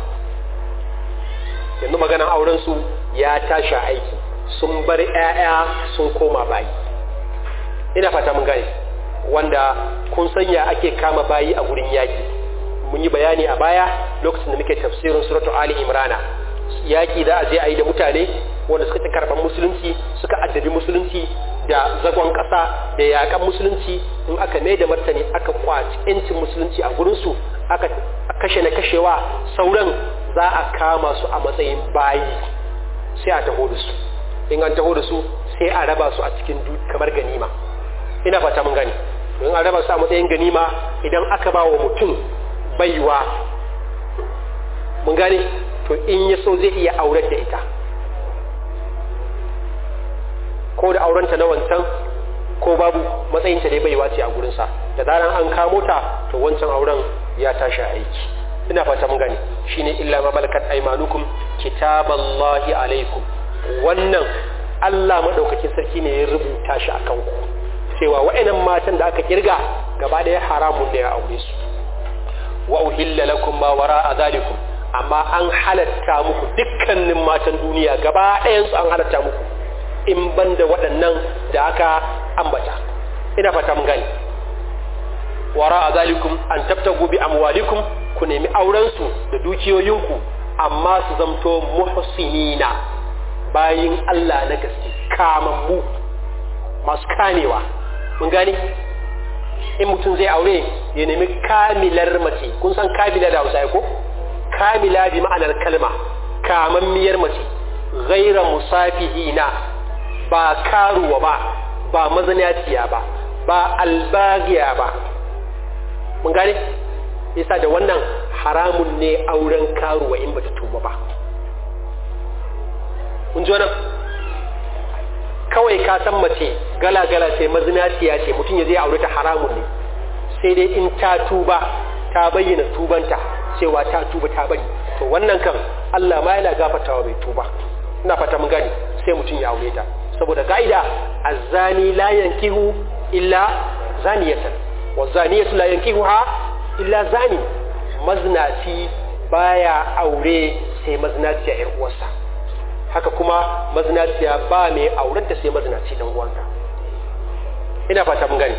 yanzu maganan auren su ya tashi aiki sun bar ƴaƴa sun koma bayi ina fata mun gane wanda kun sanya ake kama bayi a gurin yaki mun yi bayani a baya lokacin da muke tafsirin suratu ali imrana yaki za a je a yi da mutane wanda suka ci karɓar musulunci suka addabi musulunci da zagon ƙasa da yaƙan musulunci in aka mai da martani aka kwaci 'yancin musulunci a gurinsu aka kashe na kashewa sauran za a kama su a matsayin bayi sai a taho da su in an taho da su sai a raba su a cikin kamar ganima ina fata mun gani in an raba su a matsayin ganima idan aka ba wa mutum baiwa mun gane to in ya so zai iya aurar da ita ko da aurenta na wancan ko babu matsayinta dai baiwa ce a gurinsa da zaran an kamo ta to wancan auren ya tashi aiki ina fata mun gane shine illa ma malakat aymanukum kitaballahi alaikum wannan Allah madaukakin sarki ne ya rubuta shi akan ku cewa wa'annan matan da aka kirga gaba ɗaya haramun ne ya aure su wa uhilla lakum ma wara'a zalikum amma an halatta muku dukkanin matan duniya gaba ɗayan su an halatta muku in banda waɗannan da aka ambata ina fata mun gani wara'a zalikum an tabtagu bi amwalikum ku nemi auren su da dukiyoyinku amma su zamto muhsinina bayin Allah na gaske kamammu masu kamewa mun gani in mutum zai aure ya nemi kamilar mace kun san kamila da hausa ko kamila bi ma'anar kalma kamammiyar mace ghaira musafihina ba karuwa ba ba mazanaciya ba ba albagiya ba mun gane yasa da wannan haramun ne auren karuwa in bata tuba ba mun ji wannan kawai ka san mace gala-gala ce mazinaciya ce mutum ya zai aure ta haramun ne sai dai in ta tuba ta bayyana tubanta cewa ta tuba ta bari to wannan kan Allah ma yana gafatawa bai tuba ina fata mun gani sai mutum ya aure ta saboda ka'ida azzani la yankihu illa zaniyatan wa zaniyatu la yankihuha illa zani mazinaci baya aure sai mazinaciya yar uwarsa haka kuma mazinaciya ba mai aurenta sai mazinaci dan uwanka ina fata mun gani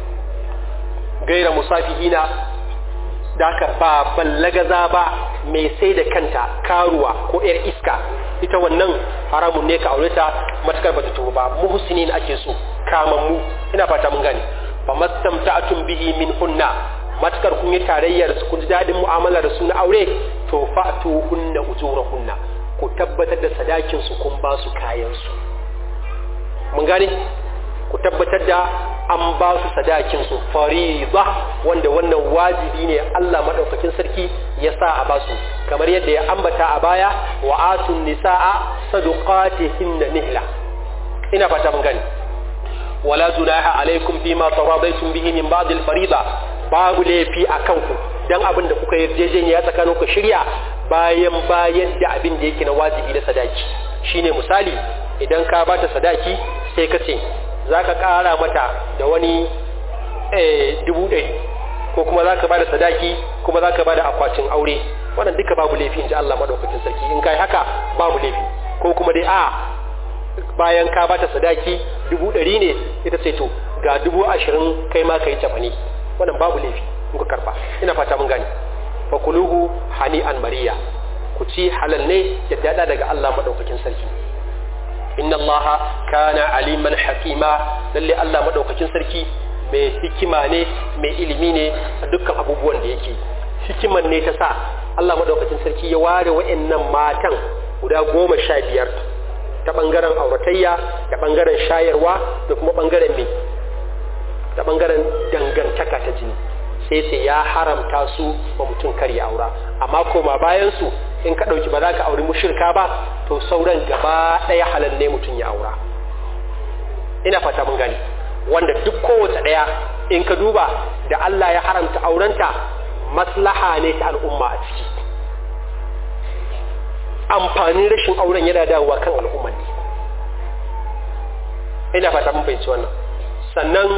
gaira musafihina da aka ba ballagaza ba mai sai da kanta karuwa ko yar iska ita wannan haramun ne ka aure ta matakar bata tuba ba muhsinin ake so kamammu ina fata mun gani fa mastamta'tum bihi min hunna matakar kun yi tarayyar su kun ji dadin mu'amala da su na aure to fa'tu hunna ujurahunna ku tabbatar da sadakin su kun ba su kayan su mun gane ku tabbatar da an ba su sadakin su fariza wanda wannan wajibi ne Allah madaukakin sarki ya sa a basu kamar yadda ya ambata a baya wa atun nisaa sadaqatihinna nihla ina fata mun gani wala junaha alaikum bima taradaitum bihi min ba'd al-fariida babu laifi akan ku dan abin da kuka yarjejeniya tsakanin ku shirya bayan bayan da abin da yake na wajibi na sadaki shine misali idan ka bata sadaki sai ka ce zaka kara mata da wani eh dubu ɗari ko kuma zaka bada sadaki kuma zaka bada akwatin aure wannan duka babu laifi inji Allah madaukakin sarki in kai haka babu laifi ko kuma dai a bayan ka bata sadaki dubu ɗari ne ita ce to ga dubu ashirin kai ma ka yi cafane wannan babu laifi in ka karba ina fata mun gane fa kuluhu hani an mariya ku ci halal ne ya dada daga Allah madaukakin sarki inna allaha kana aliman hakima lalle Allah madaukakin sarki mai hikima ne mai ilimi ne a dukkan abubuwan da yake hikiman ne ta sa Allah madaukakin sarki ya ware wa'annan matan guda goma sha biyar ta ɓangaren auratayya da ɓangaren shayarwa da kuma ɓangaren mai ta ɓangaren dangantaka ta jini sai sai ya haramta su ba mutum kar ya aura amma koma bayan su in ka ɗauki ba za ka auri mushirka ba to sauran gaba ɗaya halal ne mutum ya aura ina fata mun gani wanda duk kowace ɗaya in ka duba da Allah ya haramta aurenta maslaha ne ta al'umma a ciki amfanin rashin auren yana dawowa kan al'umma ne ina fata mun fahimci wannan sannan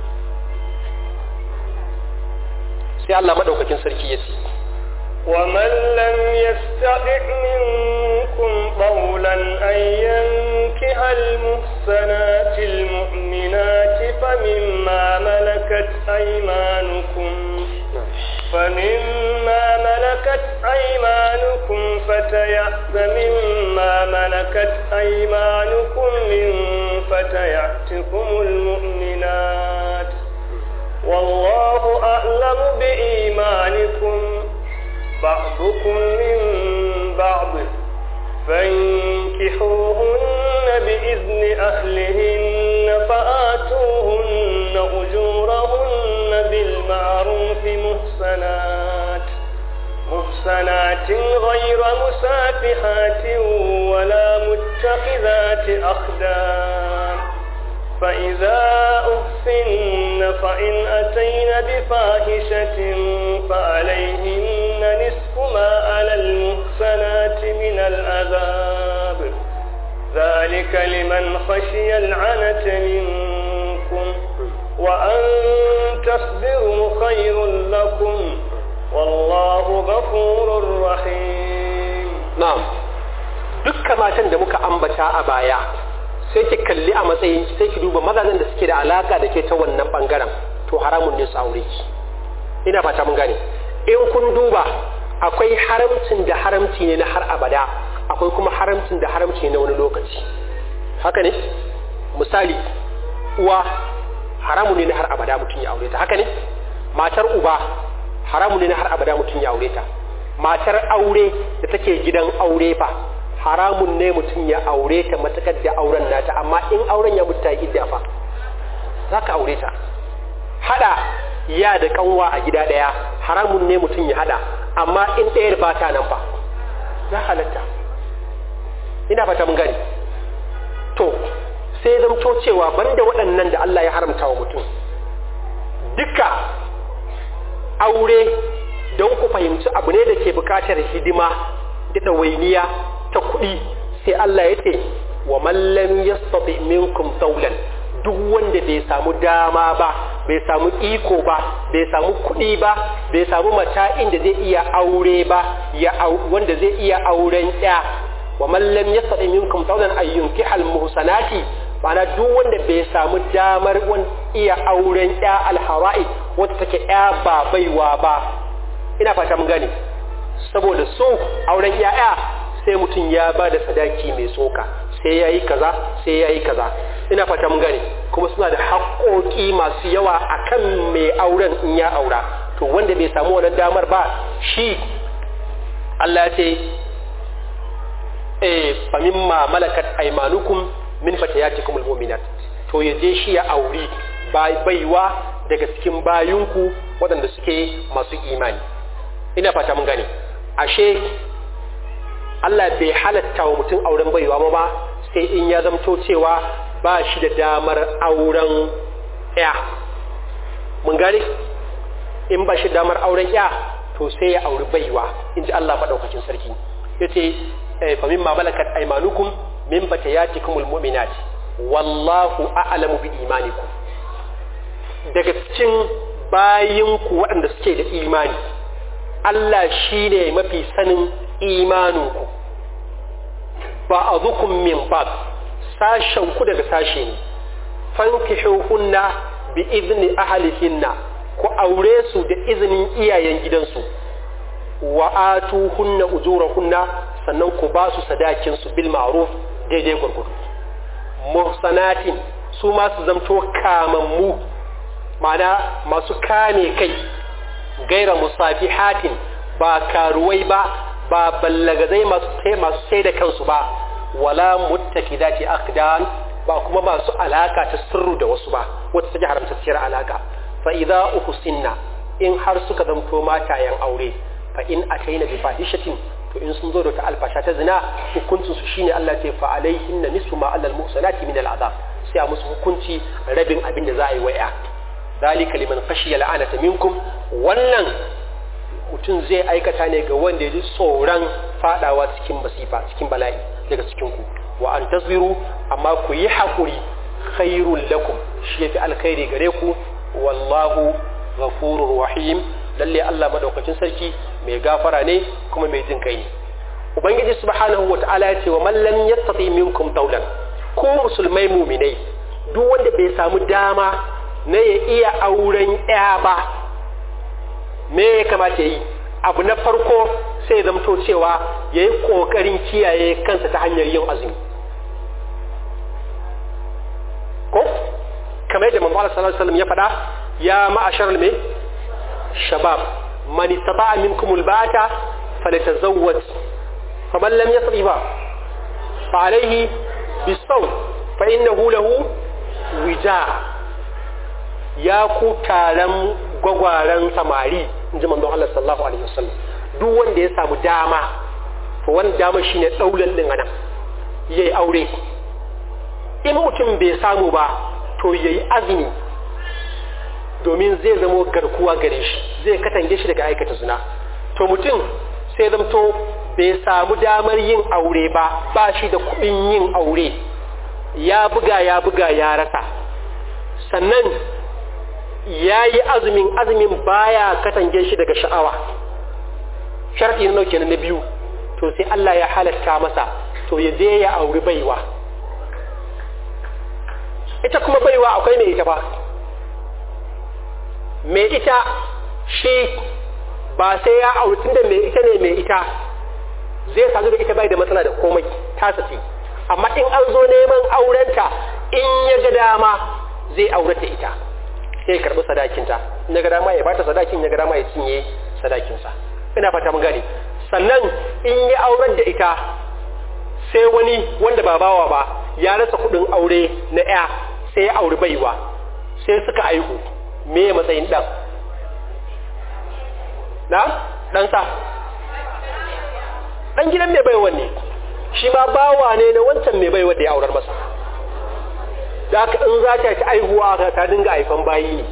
sai Allah madaukakin sarki ya ce ومن لم يستطع منكم قولا أن ينكح المحسنات المؤمنات فمما ملكت أيمانكم فمما ملكت أيمانكم فتيأس مما ملكت أيمانكم من فتياتكم المؤمنات والله أعلم بإيمانكم بعضكم من بعض فانكحوهن بإذن أهلهن فآتوهن أجورهن بالمعروف محسنات محسنات غير مسافحات ولا متخذات أخدان فإذا أحسن فإن أتين بفاحشة فعليهن نصف ما على المحسنات من العذاب ذلك لمن خشي العنة منكم وأن تصبروا خير لكم والله غفور رحيم na'am dukkan matan da muka ambata a baya sai ki kalli a matsayin sai ki duba mazajen da suke da alaka da ke ta wannan bangaren to haramun ne su aure ki ina fata mun gane in kun duba akwai haramcin da haramci ne na har abada akwai kuma haramcin da haramci ne na wani lokaci haka ne misali uwa haramun ne na har abada mutum ya aure ta haka ne matar uba haramun ne na har abada mutum ya aure ta matar aure da take gidan aure fa haramun ne mutum ya aure ta matakar da auren nata amma in auren ya mutu ta yi idda fa za ka aure ta hada ya da kanwa a gida daya haramun ne mutum ya hada amma in ɗayar ba ta nan fa za halatta ina fata mun gani to sai zamto cewa banda waɗannan da Allah ya haramta wa mutum duka aure don ku fahimci abu ne da ke bukatar hidima da ɗawainiya ta kuɗi sai Allah ya ce wa mallam yastati minkum taulan duk wanda bai samu dama ba bai samu iko ba bai samu kuɗi ba bai samu mata'in da zai iya aure ba ya wanda zai iya auren ya wa man lam yastati minkum tawlan ay yunkihal muhsanati ma'ana duk wanda bai samu damar iya auren ya alhara'i wata take ya ba baiwa ba ina fata mun gane saboda so auren ya'ya sai mutum ya ba da sadaki mai tsoka sai ya yi kaza sai ya yi kaza ina fata mun gane kuma suna da haƙoƙi masu yawa akan mai auren in ya aura to wanda bai samu wannan damar ba shi Allah ya ce eh fa mimma malakat aymanukum min fatayatikum almu'minat to ya je shi ya auri baiwa daga cikin bayunku waɗanda suke masu imani ina fata mun gane ashe Allah bai halatta wa mutum auren baiwa ba sai in ya zamto cewa ba shi da damar auren ya mun gane in ba shi damar auren ya to sai ya auri baiwa in ji Allah maɗaukakin sarki ya ce fa mimma malakat aymanukum min batayatikumul mu'minat wallahu a'lamu bi imanikum daga cikin bayinku waɗanda suke da imani Allah shi ne mafi sanin imaninku ba a zukun min ba sashenku daga sashe ne fankishuhunna bi izini ahalihinna ku aure su da izinin iyayen gidansu wa atuhunna ujurahunna sannan ku ba su sadakinsu bil ma'ruf daidai gwargwado muhsanatin su ma su zamto kamammu ma'ana masu kame kai gaira musafihatin ba karuwai ba ba ballagazai masu sai da kansu ba wala muttakidati aqdan ba kuma masu alaka ta sirru da wasu ba wata take haramtacciyar alaka fa idza uhsinna in har suka zamto matayen aure fa in ataina bi fahishatin to in sun zo da ta alfasha ta zina hukuncin su shine Allah ce fa alaihinna nisfu ma alal muhsanati min al'adab sai a musu hukunci rabin abin da za a yi waya dalika liman khashiya la'anata minkum wannan mutum zai aikata ne ga wanda ya ji tsoron fadawa cikin masifa cikin bala'i daga cikin ku wa an tasbiru amma ku yi hakuri khairul lakum shi yafi alkhairi gare ku wallahu ghafurur rahim lalle Allah madaukakin sarki mai gafara ne kuma mai jin kai ne ubangiji subhanahu wata'ala ya ce wa man lam yastati minkum tawlan ko musulmai muminai duk wanda bai samu dama na ya iya auren ya ba me ya kamata ya yi abu na farko sai zamto cewa ya yi ƙoƙarin kiyaye kansa ta hanyar yin azumi ko kamar yadda mamman sallallahu alaihi ya faɗa ya ma'ashar me shabab man istata'a minkum alba'ata falyatazawwaj faman lam yastati fa fa alayhi bisawm fa innahu lahu wija ya ku taron gwagwaran samari in ji manzon Allah sallallahu alaihi wasallam duk wanda ya samu dama to wani dama shine daulan din anan yayi aure in mutum bai samu ba to yayi azumi domin zai zamo garkuwa gare shi zai katange shi daga aikata zina to mutum sai zamto bai samu damar yin aure ba ba shi da kuɗin yin aure ya buga ya buga ya rasa sannan ya yi azumin azumin baya katange shi daga sha'awa sharɗi na nauke na biyu to sai Allah ya halatta masa to ya je ya auri baiwa ita kuma baiwa akwai mai ita ba mai ita shi ba sai ya auri tunda mai ita ne mai ita zai sadu da ita bai da matsala da komai ta ce amma in an zo neman aurenta in ya ga dama zai aurata ita sai karɓi sadakinta in ya ga dama ya bata sadakin ya ga dama ya cinye sadakinsa ina fata mun gane sannan in ya aurar da ita sai wani wanda ba bawa ba ya rasa kuɗin aure na ya sai ya auri baiwa sai suka aihu me matsayin ɗan na ɗansa ɗan gidan mai baiwa ne shi ma bawa ne na wancan mai baiwa da ya aurar masa da aka in za ta ci aihuwa ta dinga haifan bayi ne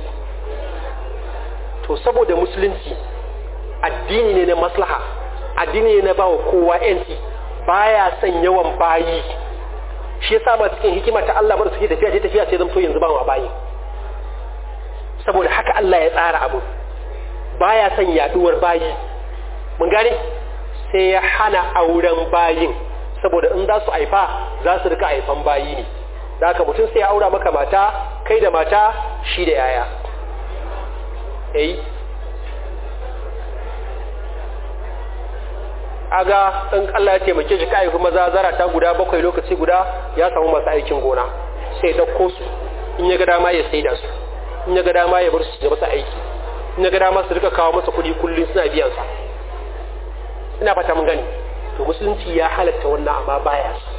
to saboda musulunci addini ne na maslaha addini ne na ba wa kowa yanci baya son yawan bayi shi yasa ba cikin hikima ta Allah bar suke tafiya ce tafiya sai zamto yanzu ba wa bayi saboda haka Allah ya tsara abu baya son yaduwar bayi mun gane sai ya hana auren bayin saboda in za su haifa za su rika haifan bayi ne da haka mutum sai ya aura maka mata kai da mata shi da yaya eh aga in Allah ya taimake shi kai kuma zazara ta guda bakwai lokaci guda ya samu masu aikin gona sai ya dauko su in ya ga dama ya saida su in ya ga dama ya bar su da masa aiki in ya ga dama su rika kawo masa kuɗi kullum suna biyan sa ina fata mun gani to musulunci ya halatta wannan amma baya su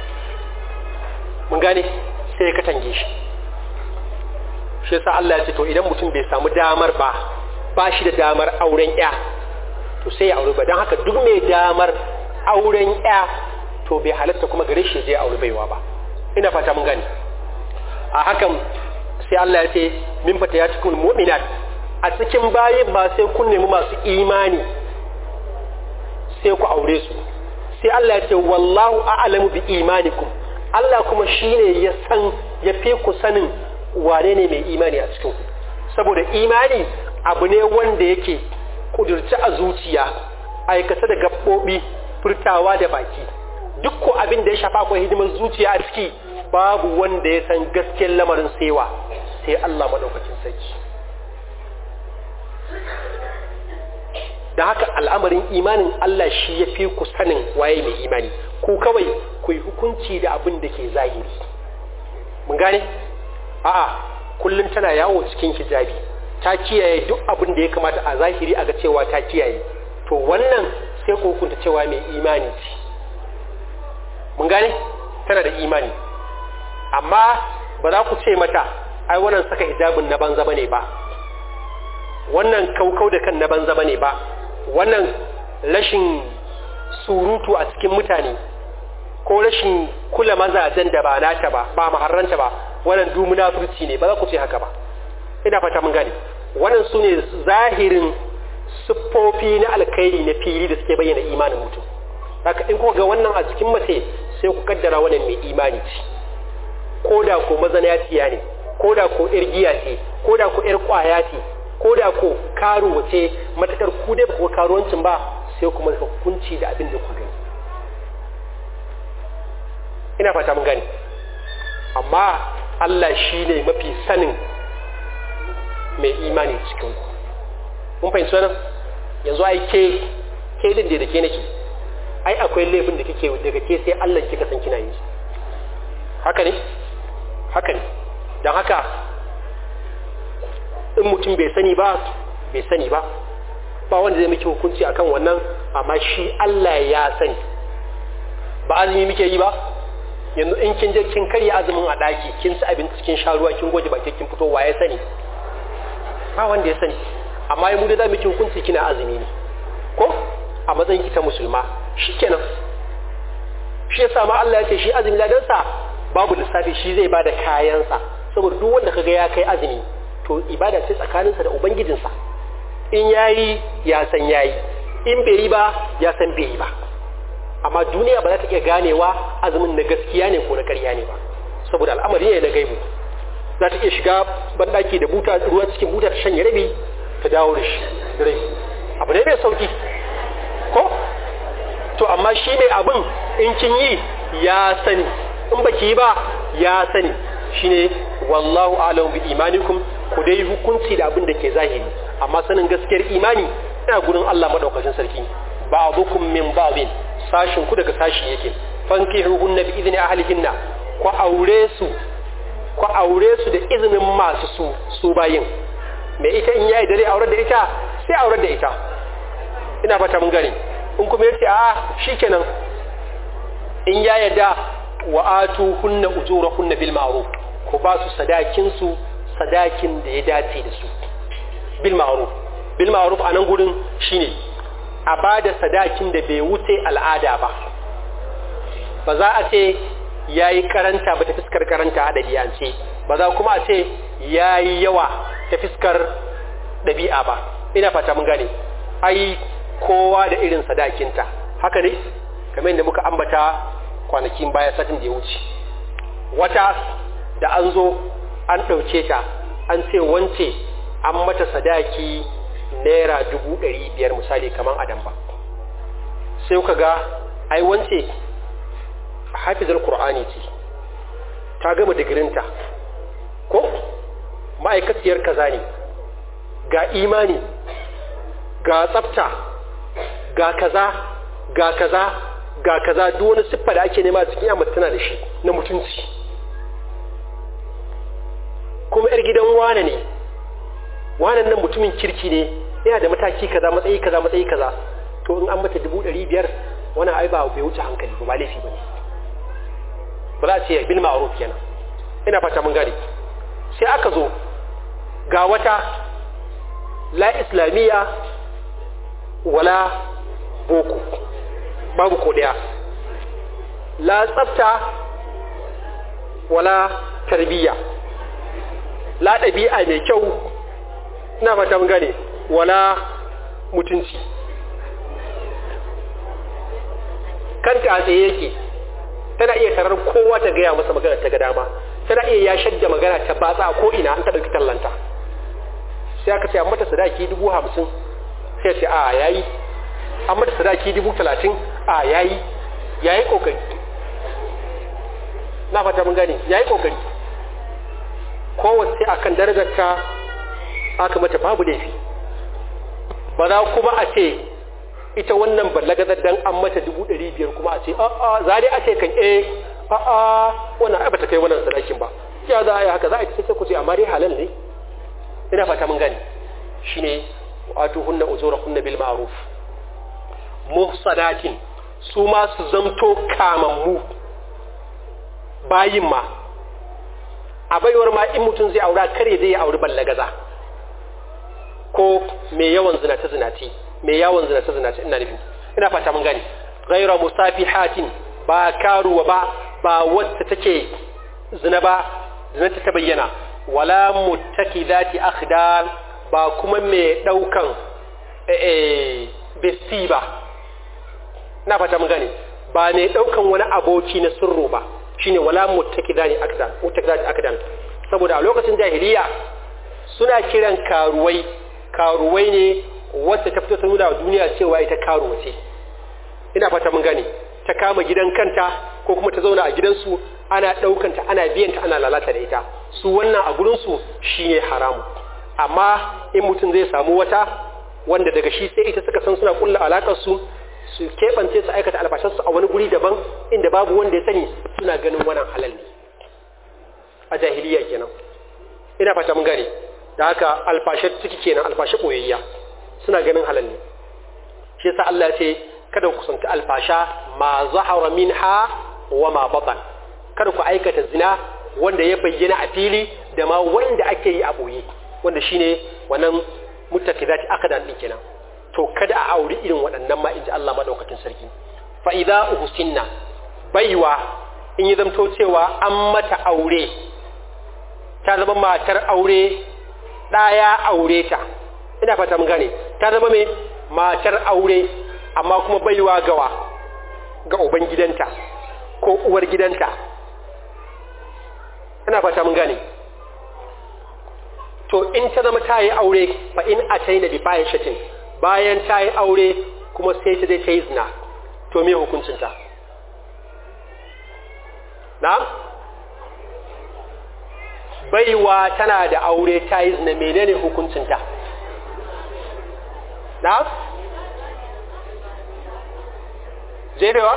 mun gane sai ya katange shi shi yasa Allah ya ce to idan mutum bai samu damar ba ba shi da damar auren ya to sai ya aure ba don haka duk mai damar auren ya to bai halatta kuma gare shi je aure baiwa ba ina fata mun gani a hakan sai Allah ya ce min fata ya cikin mu'minat a cikin bayin ba sai kun nemi masu imani sai ku aure su sai Allah ya ce wallahu a'lamu bi imanikum Allah kuma shine ya san ya fi ku sanin wane ne mai imani a cikin ku saboda imani abu ne wanda yake kudurci a zuciya aikata da gaɓoɓi furtawa da baki duk ko abin da ya shafa akwai hidimar zuciya a ciki babu wanda ya san gaskiyar lamarin sewa sai Allah maɗaukacin sarki da haka al'amarin imanin Allah shi ya fi ku sanin waye mai imani ku kawai ku yi hukunci da abin da ke zahiri mun gane a'a kullum tana yawo cikin hijabi ta kiyaye duk abin da ya kamata a zahiri a ga cewa ta kiyaye to wannan sai ku hukunta cewa mai imani ce mun gane tana da imani amma ba za ku ce mata ai wannan saka hijabin na banza bane ba wannan kaukau da kan na banza bane ba wannan rashin surutu a cikin mutane ko rashin kula mazajen da ba nata ba ba maharranta ba wannan du munafurci ne ba za ku ce haka ba ina fata mun gane wannan su ne zahirin siffofi na alkhairi na fili da suke bayyana imanin mutum haka in kuka ga wannan a jikin mace sai ku kaddara wannan mai imani ce ko da ko mazanaciya ne ko da ko yar giya ce ko da ko yar kwaya ce ko da ko karuwa ce matakar ku dai ko karuwancin ba sai kuma ka hukunci da abin da ku gani ina fata mun gani amma Allah shi ne mafi sanin mai imani cikin ku mun fahimci wannan yanzu ai ke ke din da ke nake ai akwai laifin da kike daga ke sai Allah kika san kina yi haka ne haka ne dan haka in mutum bai sani ba bai sani ba ba wanda zai miki hukunci akan wannan amma shi Allah ya sani ba azumi muke yi ba yanzu in kin je kin karya azumin a daki kin ci abinci cikin sha ruwa kin goje baki kin fito wa ya sani ba wanda ya sani amma mu da za mu ci hukunci kina azumi ne ko a matsayin ki ta musulma shikenan shi yasa ma Allah ya ce shi azumi ladansa babu lissafi shi zai bada kayansa saboda duk wanda kaga ya kai azumi to ibada ce tsakaninsa da ubangijinsa in yayi ya san yayi in bai yi ba ya san bai yi ba amma duniya ba za ta iya ganewa azumin na gaskiya ne ko na ƙarya ne ba saboda al'amari ne na gaibu za ta iya shiga banɗaki da buta ruwa cikin buta ta shanye rabi ta dawo da shi rai abu ne mai sauki ko to amma shi mai abin in kin yi ya sani in baki yi ba ya sani shine wallahu a'lamu bi imanikum ku dai hukunci da abin da ke zahiri amma sanin gaskiyar imani ina gurin Allah madaukakin sarki ba'dukum min ba'din sashin ku daga sashi yake fankihuhunna bi idni ahlihinna ku aure su ku aure su da izinin masu su su bayin me ita in yayi dare aure da ita sai aure da ita ina fata mun gane in kuma yace a shikenan in ya yadda wa atu hunna ujurahunna bil ma'ruf ku ba su sadakin su sadakin da ya dace da su bil ma'ruf bil ma'ruf anan gurin shine a bada sadakin da bai wuce al'ada ba ba za a ce yayi karanta ba ta fiskar karanta a ɗabi'ance ba za kuma a ce yayi yawa ta fiskar ɗabi'a ba ina fata mun gane ai kowa da irin sadakinta haka ne kamar yadda muka ambata kwanakin baya satin da ya wuce wata da an zo an ɗauke ta an ce wance an mata sadaki naira dubu ɗari biyar misali kamar adam ba sai kuka ga ai wance hafizar Kur'ani ce ta gama digirinta ko ma'aikaciyar kaza ne ga imani ga tsafta ga kaza ga kaza ga kaza duk wani siffa da ake nema cikin yamma tana da shi na mutunci kuma yar gidan wane ne wanan nan mutumin kirki ne yana da mataki kaza matsayi kaza matsayi kaza to in an mata dubu ɗari biyar wani ai ba bai wuce hankali ba laifi ba ne ba za a ce bil ma'ruf kenan ina fata mun gane sai aka zo ga wata la islamiyya wala boko babu ko daya la tsafta wala tarbiyya la ɗabi'a mai kyau ina fata mun gane wala mutunci kanta a tsaye yake tana iya tarar kowa ta gaya masa magana ta ga dama tana iya ya shadda magana ta batsa a ko'ina an ta ɗauki tallanta sai aka ce an mata sadaki dubu hamsin sai ce a yayi an mata sadaki dubu talatin a yayi yayi kokari na fata mun gane yayi kokari kowace akan darajar ta aka mata babu laifi ba za kuma a ce ita wannan ballagazar dan an mata dubu ɗari biyar kuma a ce a'a za dai a ce kan eh a'a wannan ai bata kai wannan sadakin ba ya za a yi haka za a yi sai ku ce amma dai halal ne ina fata mun gane shine wato hunna uzura hunna bil ma'ruf muhsanatin su ma su zamto kamammu bayin ma a baiwar ma in mutum zai aura kare zai auri ballagaza ko mai yawan zinace zinace mai yawan zinace zinace ina nufin ina fata mun gane ghaira musafihatin ba karuwa ba ba wacce take zina ba zinata ta bayyana wala muttakidati akhdar ba kuma mai daukan eh besti ba ina fata mun gane ba mai daukan wani aboki na sirru ba shine wala muttakidani akdan muttakidati akdan saboda a lokacin jahiliya suna kiran karuwai karuwai ne wacce ta fito ta nuna wa duniya cewa ita karuwa ce ina fata mun gane ta kama gidan kanta ko kuma ta zauna a gidansu ana ɗaukanta ana biyanta ana lalata da ita su wannan a gurinsu shi ne haramu amma in mutum zai samu wata wanda daga shi sai ita suka san suna kulla alaƙarsu su keɓance su aikata albashinsu a wani guri daban inda babu wanda ya sani suna ganin wannan halal ne a jahiliya kenan ina fata mun gane da haka alfashe ciki kenan alfashe ɓoyayya suna ganin halal ne shi yasa Allah ya ce kada ku kusanci alfasha ma zahara minha wa ma batan kada ku aikata zina wanda ya bayyana a fili da ma wanda ake yi a boye wanda shine wannan mutakidati akadan din kenan to kada a auri irin waɗannan ma inji Allah madaukakin sarki fa idza uhsinna baiwa in yi zamto cewa an mata aure ta zama matar aure ɗaya aure ta ina fata mun gane ta zama mai matar aure amma kuma baiwa gawa ga uban gidanta ko uwar gidanta ina fata mun gane to in ta zama ta yi aure fa in ataina bi fahishatin bayan ta yi aure kuma sai ta dai ta yi zina to me hukuncinta na baiwa tana da aure ta yi zina menene hukuncinta na jefewa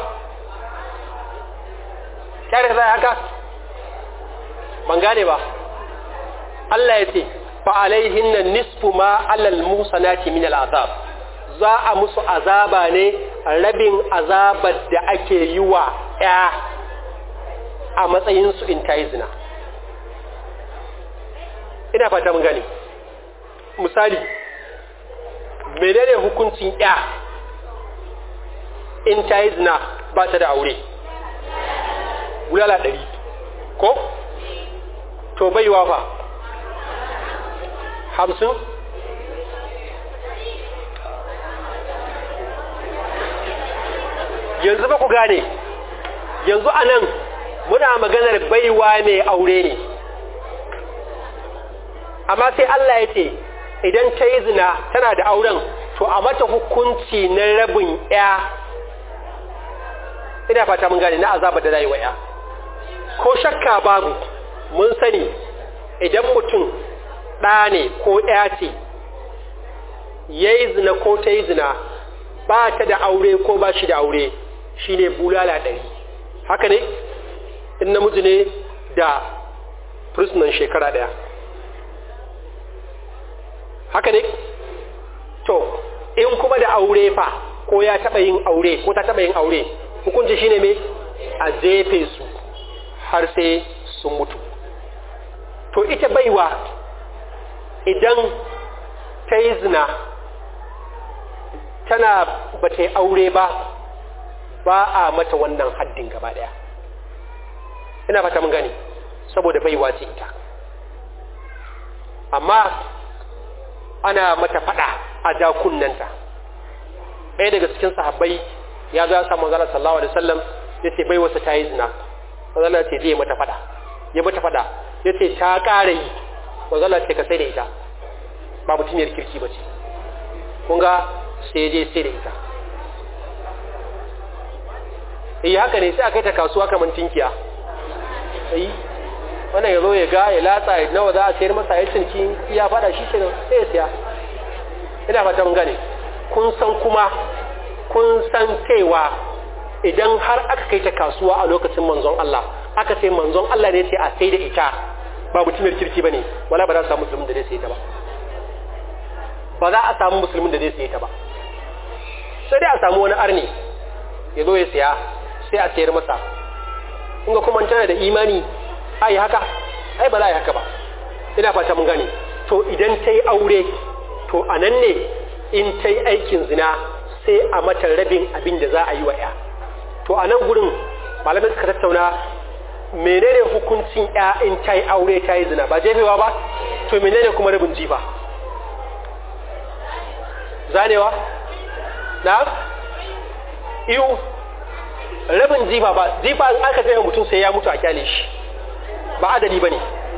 kyare zai haka ban gane ba Allah ya ce fa'alaihin nan nisfu ma alal musanati min al'azab za a musu azaba ne rabin azabar da ake yi wa ‘ya a matsayinsu in ta yi zina ina fata mun gane misali menene hukuncin ‘ya in ta yi zina ba ta da aure wulala ɗari ko to baiwa fa hamsin yanzu ba ku gane yanzu a nan muna maganar baiwa mai aure ne amma sai Allah ya ce idan ta yi zina tana da auren to a mata hukunci na rabin ya ina fata mun gane na azaba da zai wa ya ko shakka babu mun sani idan mutum ɗa ne ko ya ce ya yi zina ko ta yi zina ba ta da aure ko ba shi da aure shi ne bulala ɗari haka ne in namiji ne da prisoner shekara ɗaya haka ne to in kuma da aure fa ko ya taɓa yin aure ko ta taɓa yin aure hukunci shine me a jefe su har sai sun mutu to ita baiwa idan ta yi zina tana ba ta yi aure ba ba a mata wannan haddin gaba daya ina fata mun gani saboda baiwa ce ita amma ana mata fada a dakunnanta ɗaya daga cikin sahabbai ya zo ya samu manzala sallallahu alaihi wasallam ya ce baiwarsa ta yi zina manzala ce zai mata fada ya mata fada ya ce ta ƙara yi manzala ce ka sai da ita ba mutumiyar kirki ba ce kun ga sai je sai da ita eh haka ne sai a kai ta kasuwa kamar tinkiya eh wannan ya zo ya ga ya latsa ya nawa za a sayar masa ya cinki ya fada shi ke sai ya siya ina fata mun gane kun san kuma kun san cewa idan har aka kai ta kasuwa a lokacin manzon Allah aka ce manzon Allah ne ce a sai da ita ba mutumiyar kirki bane wala ba za a samu musulmin da zai sai ta ba ba za a samu musulmin da zai sai ta ba sai dai a samu wani arni ya zo ya siya sai a sayar masa in ga kuma tana da imani ai haka ai ba za a yi haka ba ina fata mun gane to idan ta yi aure to a nan ne in ta yi aikin zina sai a mata rabin abin da za a yi wa ya to a nan gurin malamai suka tattauna menene hukuncin ya in ta yi aure ta yi zina ba jefewa ba to menene kuma rabin jifa zanewa na iyu rabin jifa ba jifa in aka jefa mutum sai ya mutu a kyale shi ba adali ba ne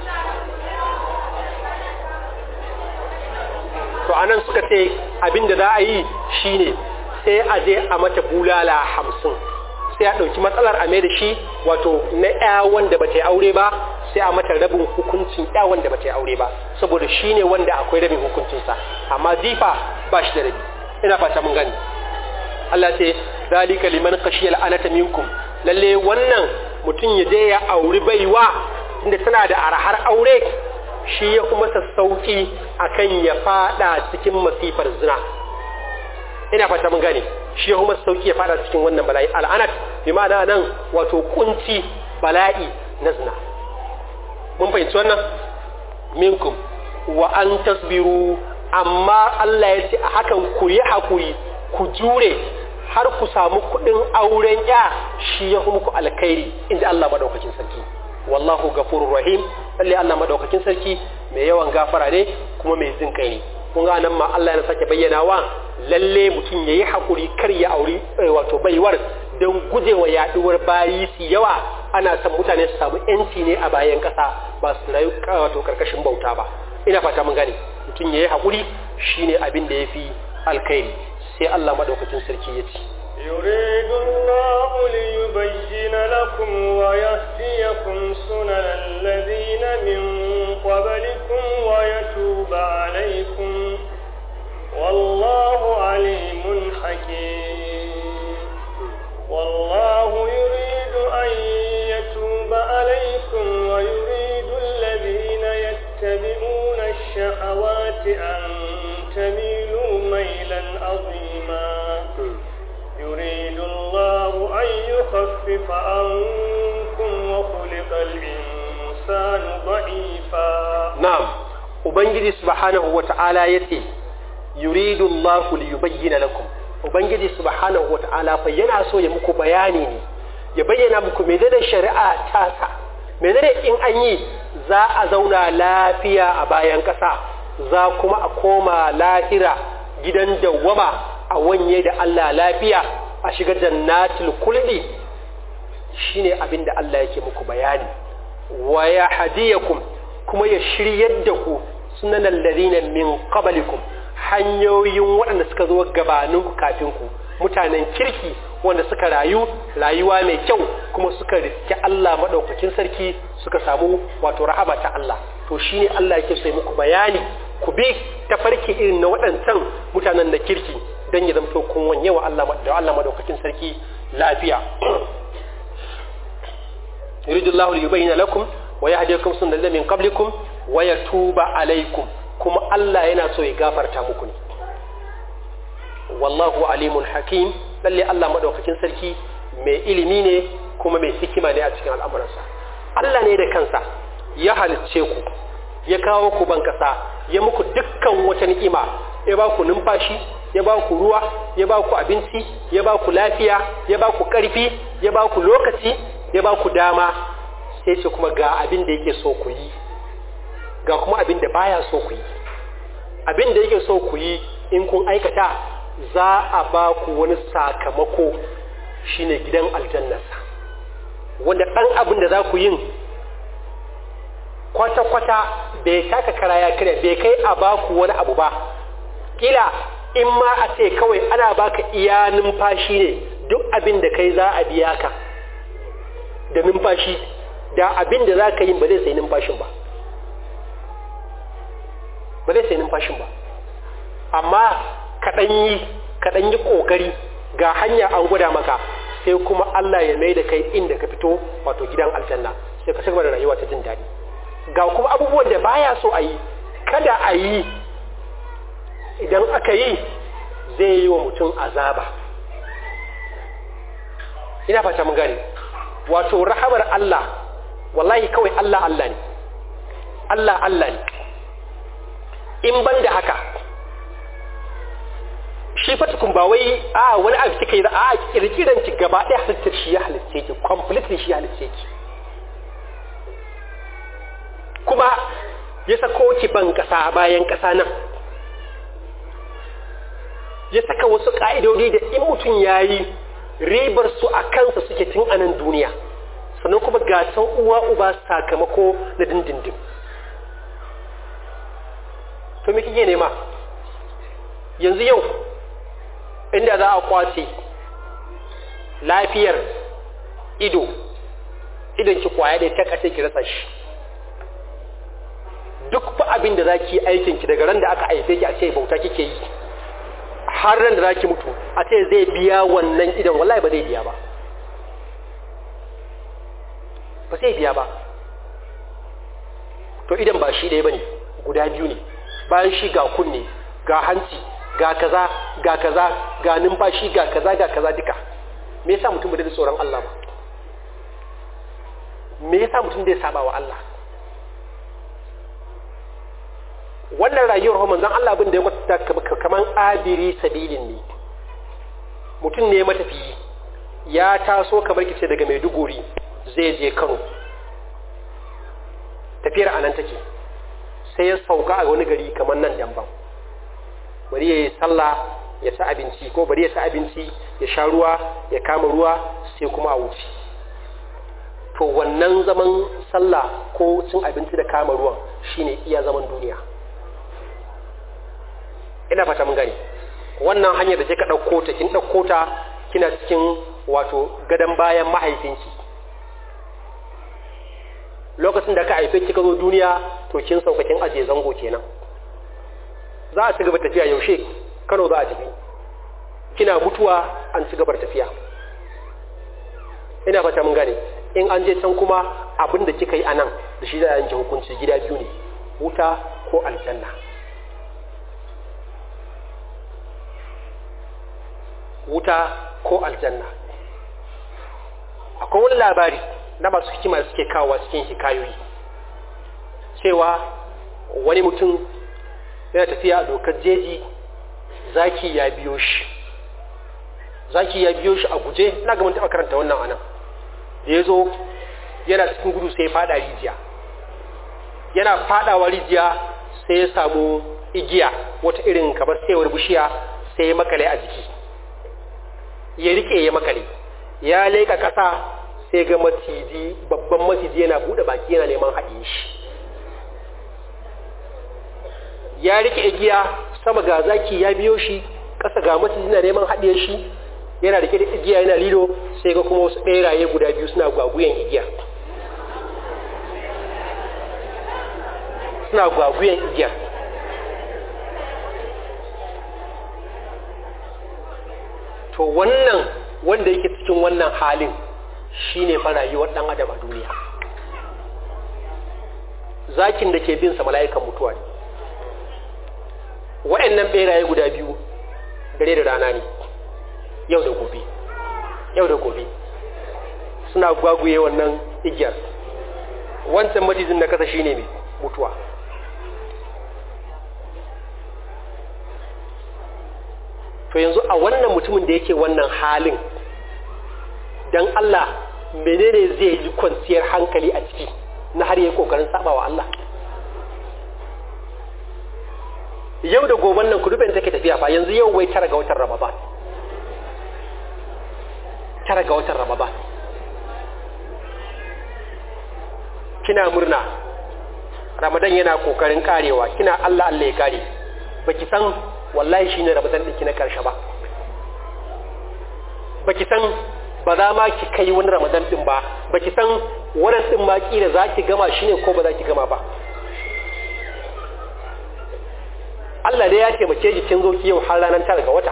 to anan suka ce abin da za a yi shine sai a je a mata bulala hamsin sai a ɗauki matsalar a mai da shi wato na ya wanda ba ta yi aure ba sai a mata rabin hukuncin ya wanda ba ta yi aure ba saboda shi ne wanda akwai rabin hukuncinsa amma jifa ba shi da rabi ina fata mun gani Allah ce zalika liman khashiya al'anata minkum lalle wannan mutum ya je ya auri baiwa inda tana da arhar aure shi ya kuma sassauki akan ya fada cikin masifar zina ina fata mun gane shi ya kuma sassauki ya fada cikin wannan bala'i al'anat bi ma'ana nan wato kunci bala'i na zina mun fahimci wannan minkum wa an tasbiru amma Allah ya ce a hakan ku yi hakuri ku jure har ku samu kuɗin auren ya shi ya kuma ku alkhairi inda Allah madaukakin sarki wallahu gafurur rahim lalle Allah madaukakin sarki mai yawan gafara ne kuma mai jin kai ne kun ga nan ma Allah ya sake bayyana wa lalle mutum yayi hakuri kar ya auri wato baiwar don gujewa yaduwar bayi su yawa ana son mutane su samu yanci ne a bayan kasa ba su rayu wato karkashin bauta ba ina fata mun gane mutum yayi hakuri shine abin da yafi alkhairi sai Allah madaukakin sarki ya ce يريد الله ليبين لكم ويهديكم سنن الذين من قبلكم ويتوب عليكم والله عليم حكيم والله يريد أن يتوب عليكم ويريد الذين يتبعون الشهوات أن تميلوا ميلا عظيما يريد الله أن يخفف عنكم وخلق الإنسان ضعيفا نعم Ubangiji subhanahu wa ta'ala ya ce, Yuridu Allah liyubayyana lakum, Ubangiji subhanahu wa ta'ala fa yana so ya muku bayani ne, ya bayyana muku menene shari'a tasa, menene in an yi za a zauna lafiya a bayan ƙasa, za kuma a koma lahira gidan dawwama a wanye da Allah lafiya a shiga jannatul kulli shine abin da Allah yake muku bayani wa ya hadiyakum kuma ya shiryar da ku sunan alladhina min qablikum hanyoyin waɗanda suka zo gabaninku kafin ku mutanen kirki wanda suka rayu rayuwa mai kyau kuma suka riske Allah madaukakin sarki suka samu wato rahama ta Allah to shine Allah yake so muku bayani ku bi tafarki irin na waɗancan mutanen na kirki don ya zamto kun wanye wa Allah da Allah madaukakin sarki lafiya yuridullahu liyubayyana lakum wa yahdiyakum sunnal min qablikum wa yatuba alaykum kuma Allah yana so ya gafarta muku ne wallahu alimun hakim lalle Allah madaukakin sarki mai ilimi ne kuma mai hikima ne a cikin al'amuransa Allah ne da kansa ya halicce ku ya kawo ku ban kasa ya muku dukkan wata ni'ima ya ba ku numfashi ya ba ku ruwa ya ba ku abinci ya ba ku lafiya ya ba ku ƙarfi ya ba ku lokaci ya ba ku dama sai ce kuma ga abin da yake so ku yi ga kuma abin da baya so ku yi abin da yake so ku yi in kun aikata za a ba ku wani sakamako shine gidan aljannarsa wanda ɗan abin da za ku yin kwata-kwata bai taka kara ya kira bai kai a ba ku wani abu ba kila in ma a ce kawai ana baka iya numfashi ne duk abin da kai za a biya ka da numfashi da abin da za ka yi ba zai sai numfashin ba ba zai sai numfashin ba amma kaɗan yi kaɗan yi ƙoƙari ga hanya an gwada maka sai kuma Allah ya mai da kai inda ka fito wato gidan aljanna sai ka cigaba da rayuwa ta jin daɗi ga kuma abubuwan da baya so a yi kada a yi idan aka yi zai yi wa mutum azaba ina fata mun gane wato rahamar Allah wallahi kawai Allah Allah ne Allah Allah ne in ban da haka shi fatukun ba wai a wani abu kika yi a kirkiran ki gaba ɗaya halittar shi ya halitta ki completely shi ya halitta ki kuma ya sako ki ban ƙasa bayan ƙasa nan ya saka wasu ƙa'idodi da in mutum ya yi ribar su a kansa suke tun anan duniya sannan kuma gasan uwa uba sakamako na dindindin to me kike nema yanzu yau inda za a kwace lafiyar ido idan ki kwaya da ta kace ki rasa shi duk fa abin da zaki aikin ki daga ran da aka haife ki a ce bauta kike yi har ran da zaki mutu a ce zai biya wannan idan wallahi ba zai biya ba ba zai biya ba to idan ba shi ɗaya bane guda biyu ne bayan shi ga kunne ga hanci ga kaza ga kaza ga numfashi ga kaza ga kaza duka me yasa mutum bai da tsoron Allah ba me yasa mutum zai saba wa Allah wannan rayuwar manzon Allah abin da ya kwatanta kaman abiri sabilin ne mutum ne matafiyi ya taso kamar kice daga Maiduguri zai je Kano tafiyar anan take sai ya sauka a wani gari kamar nan Damban bari ya yi sallah ya ci abinci ko bari ya ci abinci ya sha ruwa ya kama ruwa sai kuma a wuce to wannan zaman sallah ko cin abinci da kama ruwan shine iya zaman duniya ina fata mun gani wannan hanyar da kika ɗauko ta kin ɗauko ta kina cikin wato gadon bayan mahaifinki lokacin da ka haife kika zo duniya to kin sauka kin aje zango kenan za a ci gaba tafiya yaushe Kano za a tafi kina mutuwa an ci gabar tafiya ina fata mun gane in an je can kuma abin da kika yi anan da shi za a yanke hukunci gida biyu ne wuta ko aljanna wuta ko aljanna akwai wani labari na masu hikima da suke kawo cikin hikayoyi cewa wani mutum yana tafiya a dokar jeji zaki ya biyo shi zaki ya biyo shi a guje na ga mun taɓa karanta wannan anan da ya zo yana cikin gudu sai ya fada rijiya yana fadawa rijiya sai ya samu igiya wata irin kamar saiwar bishiya sai ya makale a jiki ya rike ya makale ya leka ƙasa sai ga maciji babban maciji yana buɗe baki yana neman haɗe shi ya rike igiya sama ga zaki ya biyo shi ƙasa ga maciji na neman haɗiye shi yana rike da igiya yana lilo sai ga kuma wasu ɓeraye guda biyu suna gwaguyen igiya suna gwaguyen igiya to wannan wanda yake cikin wannan halin shine fa rayuwar ɗan adam a duniya zakin da ke bin sa mala'ikan mutuwa ne wa'annan ɓeraye guda biyu dare da rana ne yau da gobe yau da gobe suna gwaguye wannan igiyar wancan matizin na kasa shine mai mutuwa to yanzu a wannan mutumin da yake wannan halin don Allah menene zai yi kwanciyar hankali a ciki na har yi kokarin sabawa Allah yau da goben nan kudubin take tafiya fa yanzu yau wai tara ga watan Ramadan tara ga watan Ramadan kina murna Ramadan yana kokarin karewa kina Allah Allah ya kare baki san wallahi shine Ramadan din ki na karshe ba baki san ba za ma ki kai wani Ramadan din ba baki san wannan din ma kila za ki gama shine ko ba za ki gama ba Allah dai ya taimake ki kin zo ki yau har ranar tara ga wata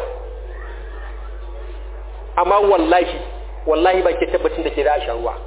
amma wallahi wallahi ba ke tabbacin da ke da shan ruwa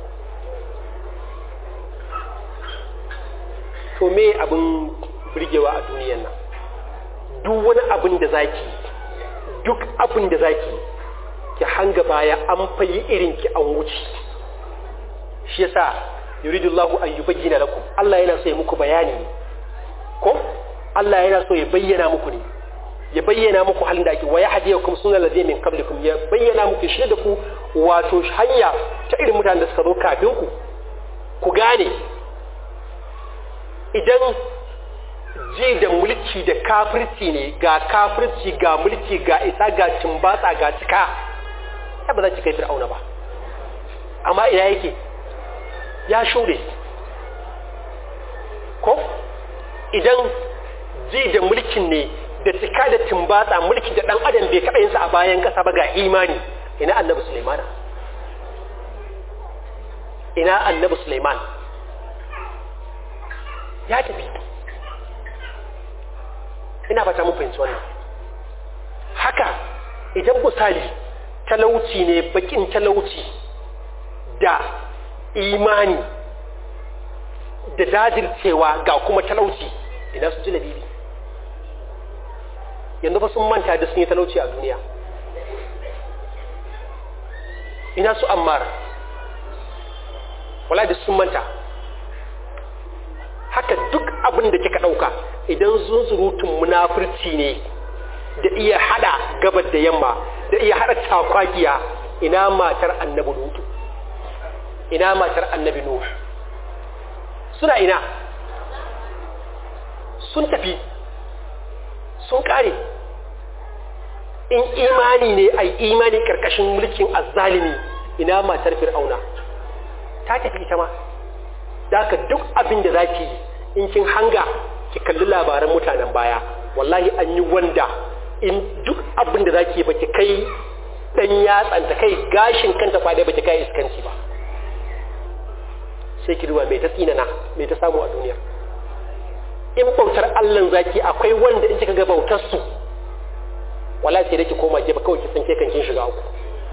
to me abin burgewa a duniyan nan duk wani abin da zaki duk abin da zaki ki hanga baya an fayi irin ki an wuce shi yasa yuridullahu an yubayyana lakum Allah yana so ya muku bayani ne ko Allah yana so ya bayyana muku ne ya bayyana muku halin da ake wa yahdiyakum sunan ladina min qablikum ya bayyana muku shi da ku wato hanya ta irin mutanen da suka zo kafin ku ku gane idan ji da mulki da kafirci ne ga kafirci ga mulki ga isa ga tumbatsa ga cika ba za ki kai fir'auna ba amma ina yake ya shure ko idan ji da mulkin ne da cika da tumbatsa mulki da dan adam bai kaɗa yinsa a bayan ƙasa ba ga imani ina annabi Sulaiman ina annabi Sulaiman ya tafi ina fata mun fahimci wannan haka idan misali talauci ne bakin talauci da imani da dajircewa ga kuma talauci ina su ji labibi yanzu fa sun manta da sun yi talauci a duniya ina su ammar wala da sun manta haka duk abin da kika ɗauka idan zunzurutun munafurci ne da iya hada gabar da yamma da iya hada takwakiya ina matar annabi lutu ina matar annabi nuhu suna ina sun tafi sun kare in imani ne ai imani karkashin mulkin azzalimi ina matar fir'auna ta tafi ita ma da duk abin da zaki yi in kin hanga ki kalli labaran mutanen baya wallahi an yi wanda in duk abin da zaki ba ki kai dan yatsanta kai gashin kanta kwade ba ki kai iskanci ba sai ki duba mai ta tsinana mai ta samu a duniya in bautar Allah zaki akwai wanda in kika ga bautar su wallahi sai da ki koma gefe kawai ki san ke kan kin shiga uku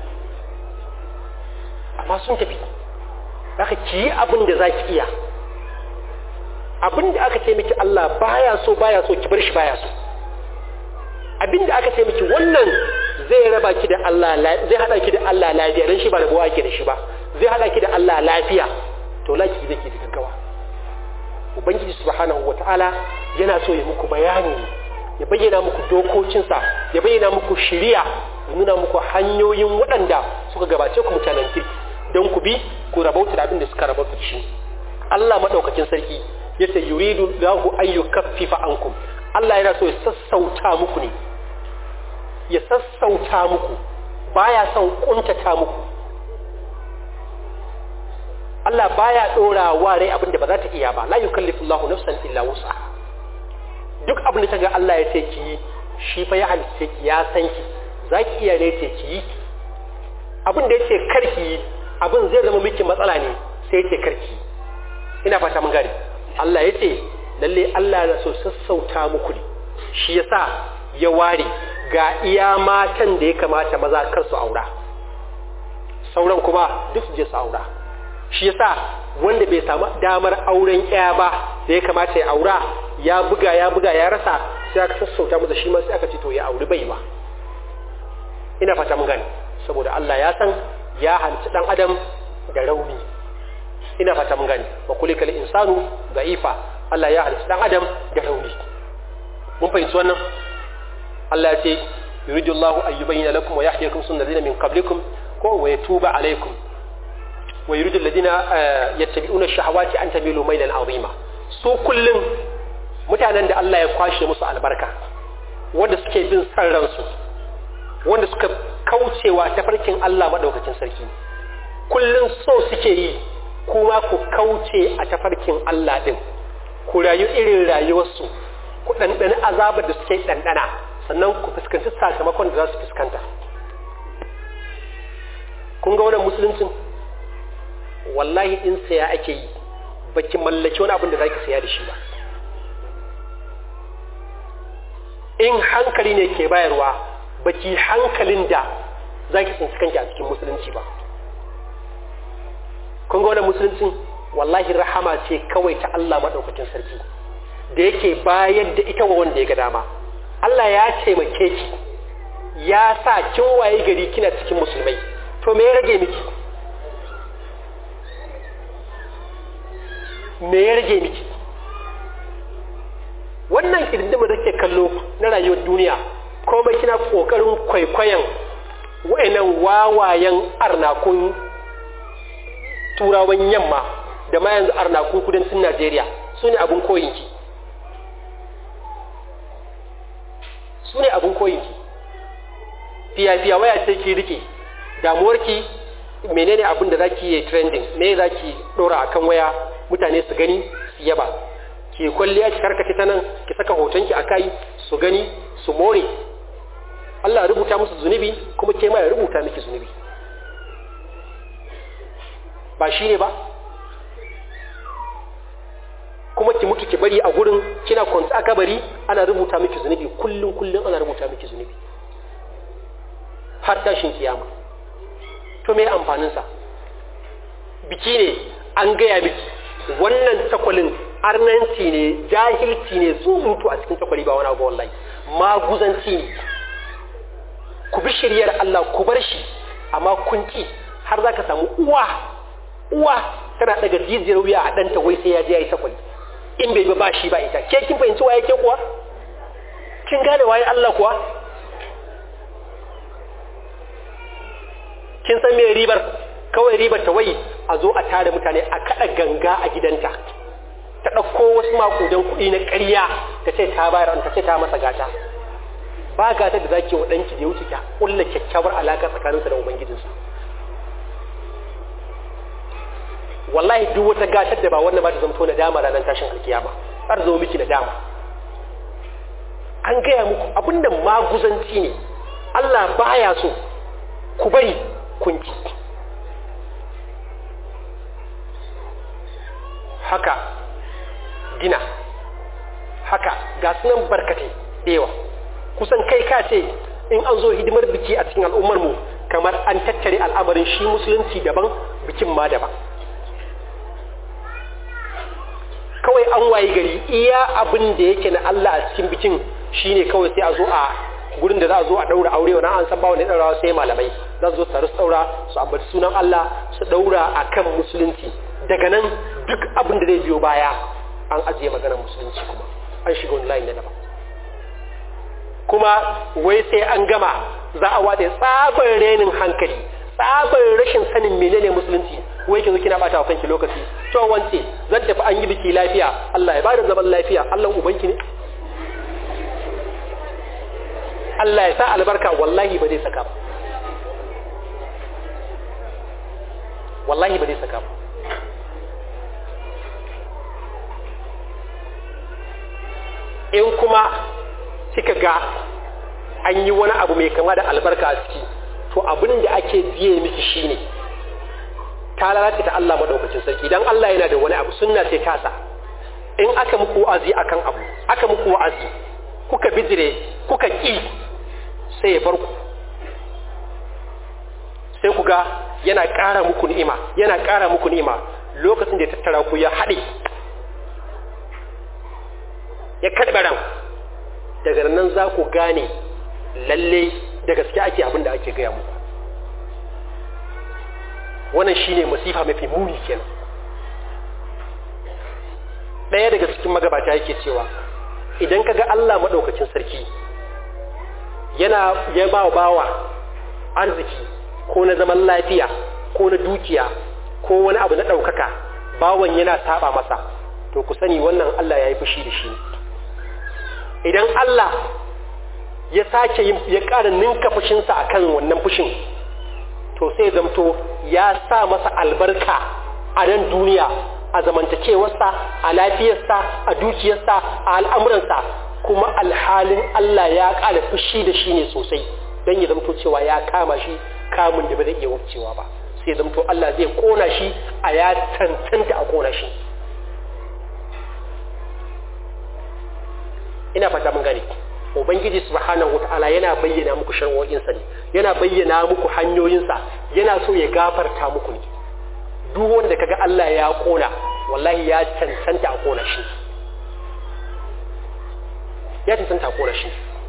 amma sun tafi zaka ki yi abin da zaki iya abin da aka ce miki Allah baya so baya so ki bar shi baya so abin da aka ce miki wannan zai raba ki da Allah zai hada ki da Allah lafiya dan shi ba rabuwa ki da shi ba zai hada ki da Allah lafiya to laki zai ki da gaggawa ubangiji subhanahu wataala yana so ya muku bayani ya bayyana muku dokokinsa ya bayyana muku shiriya ya nuna muku hanyoyin waɗanda suka gabace ku mutanen kirki don ku bi ku rabauta da abin da suka rabauta da shi Allah madaukakin sarki yace yuridu lahu an yukaffifa ankum Allah yana so ya sassauta muku ne ya sassauta muku baya son kuntata muku Allah baya dora wa rai abinda ba za ta iya ba la yukallifu Allahu nafsan illa wus'aha duk abin da ta ga Allah ya ce ki yi shi fa ya halitta ki ya san ki za ki iya ne ce ki yi abin da ya ce kar ki yi abin zai zama miki matsala ne sai ya ce kar ki yi ina fata mun gane Allah ya ce lalle Allah na so sassauta muku ne shi yasa ya ware ga iya matan da ya kamata maza kar su aura sauran kuma duk su je su aura shi yasa wanda bai samu damar auren ya ba da ya kamata ya aura ya buga ya buga ya rasa sai aka sassauta masa shi ma sai aka ce to ya auri baiwa ina fata mun gane saboda Allah ya san ya hanci dan adam da rauni ina fata mun gane wa kulikal insanu da'ifa Allah ya hanci dan adam da rauni mun fahimci wannan Allah ya ce yuridu Allah an yubayyana lakum wa yahdiyakum sunnatan min qablikum ko wa yatuba alaykum wa yuridu alladhina yattabi'una ash-shahawati an tamilu maylan 'azima su kullun mutanen da Allah ya kwashe musu albarka wanda suke bin san ransu wanda suka kaucewa tafarkin Allah madaukakin sarki kullun so suke yi kuma ku kauce a tafarkin Allah din ku rayu irin rayuwarsu ku ɗanɗani azabar da suke ɗanɗana sannan ku fuskanci sakamakon da za su fuskanta kun ga wannan musuluncin wallahi in saya ake yi baki mallaki wani abin da za ki saya da shi ba in hankali ne ke bayarwa baki hankalin da za ki tsinci kanki a cikin musulunci ba kun ga wannan musuluncin wallahi rahama ce kawai ta Allah maɗaukakin sarki da yake bayar da ita wa wanda ya ga dama Allah ya taimake ki ya sa kin waye gari kina cikin musulmai to me ya rage miki me ya rage miki wannan kidindima da ke kallo na rayuwar duniya komai kina kokarin kwaikwayon wa'annan wawayen arnakun turawan yamma da ma yanzu arnakun kudancin Najeriya su ne abin koyinki su ne abin koyinki fiya-fiya waya ce ki rike damuwarki menene abin da zaki yi trending me zaki dora akan waya mutane su gani su yaba ki kwalliya ki karkace ta nan ki saka hotonki a kai su gani su more Allah rubuta musu zunubi kuma ke ma ya rubuta miki zunubi ba shi ne ba kuma ki mutu ki bari a gurin kina kwanta a kabari ana rubuta miki zunubi kullum kullum ana rubuta miki zunubi har tashin kiyama to me amfanin sa biki ne an gaya miki wannan takwalin arnanci ne jahilci ne zuzutu a cikin takwali ba wani abu wallahi maguzanci ne ku bi shiryar Allah ku bar shi amma kun ki har za ka samu uwa uwa tana daga jijiyar wuya a ɗanta wai sai ya je ya yi takwali in bai ba shi ba ita ke kin fahimci waye ke kuwa kin gane waye Allah kuwa kin san me ribar kawai ribar ta wai a zo a tare mutane a kada ganga a gidanta ta ɗauko wasu makudan kuɗi na ƙarya ta ce ta bayar ta ce ta masa gata ba gata da zaki wa ɗanki da ya wuce ki ƙulla kyakkyawar alaƙa tsakaninsa da ubangijinsa wallahi duk wata gatar da ba wannan ba ta zamto na dama ranar tashin alkiyama har zo miki na dama an gaya muku abin da maguzanci ne Allah baya so ku bari kunci haka gina haka ga sunan barkatai da yawa kusan kai ka ce in an zo hidimar biki a cikin al'ummar mu kamar an tattare al'amarin shi musulunci daban bikin ma daban kawai an waye gari iya abin da yake na Allah a cikin bikin shine kawai sai a zo a gurin da za a zo a daura aure wannan an san ba wani daura sai malamai za su zo su su daura su ambaci sunan Allah su daura akan musulunci daga nan duk abin da zai biyo baya an ajiye maganar musulunci kuma an shiga wani layin na daban kuma wai sai an gama za a wade tsabar renin hankali tsabar rashin sanin menene musulunci wai ki zo kina bata wa kanki lokaci to wance zan tafi an yi biki lafiya Allah ya bada zaman lafiya Allah ubanki ne Allah ya sa albarka wallahi ba zai saka ba wallahi ba zai saka ba in kuma kuma kika ga an yi wani abu mai kama da albarka a ciki to abin da ake biye miki shine ta lalace ta Allah madaukakin sarki idan Allah yana da wani abu sunna sai tasa in aka muku wa'azi akan abu aka muku wa'azi kuka bijire kuka ki sai ya bar ku sai ku ga yana ƙara muku ni'ima yana ƙara muku ni'ima lokacin da ya tattara ku ya haɗe ya karɓe ran daga nan za ku gane lalle da gaske ake abin da ake gaya muku wannan shine masifa mafi muni kenan ɗaya daga cikin magabata yake cewa idan ka ga Allah maɗaukacin sarki yana ya ba bawa arziki ko na zaman lafiya ko na dukiya ko wani abu na ɗaukaka bawan yana saba masa to ku sani wannan Allah ya yi fushi da shi idan Allah ya sake yin ya ƙara ninka fushinsa a kan wannan fushin to sai zamto ya sa masa albarka a nan duniya a zamantakewarsa a lafiyarsa a dukiyarsa a al'amuransa kuma alhalin Allah ya ƙara fushi da shi ne sosai don ya zamto cewa ya kama shi kamun da ba zai iya wucewa ba sai zamto Allah zai kona shi a ya tantanta a kona shi ina fata mun gane ubangiji subhanahu wataala yana bayyana muku shar'o'insa ne yana bayyana muku hanyoyinsa yana so ya gafarta muku ne duk wanda kaga Allah ya kona wallahi ya cancanta a kona shi ya cancanta a kona shi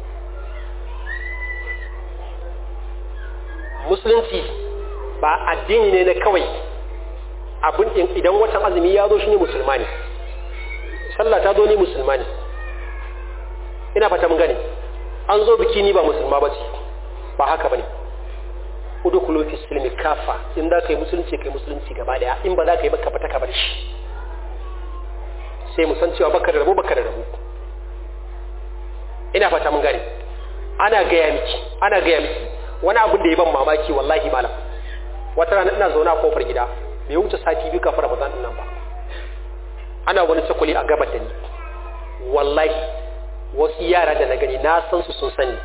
musulunci ba addini ne na kawai abin idan watan azumi ya zo shi ne musulma ne sallah ta zo ni musulma ne ina fata mun gane an zo biki ni ba musulma ba ce ba haka bane udkhulu fi silmi kafa in za ka yi musulunci kai musulunci gaba daya in ba za ka yi baka fata ka bar shi sai mu san cewa baka da rabo baka da rabo ina fata mun gane ana gaya miki ana gaya miki wani abin da ya ban mamaki wallahi malam wata rana ina zaune a kofar gida bai wuce sati biyu kafin ramadan din nan ba ana wani sakuli a gabar da ni wallahi wasu yara da na gani na san su sun sani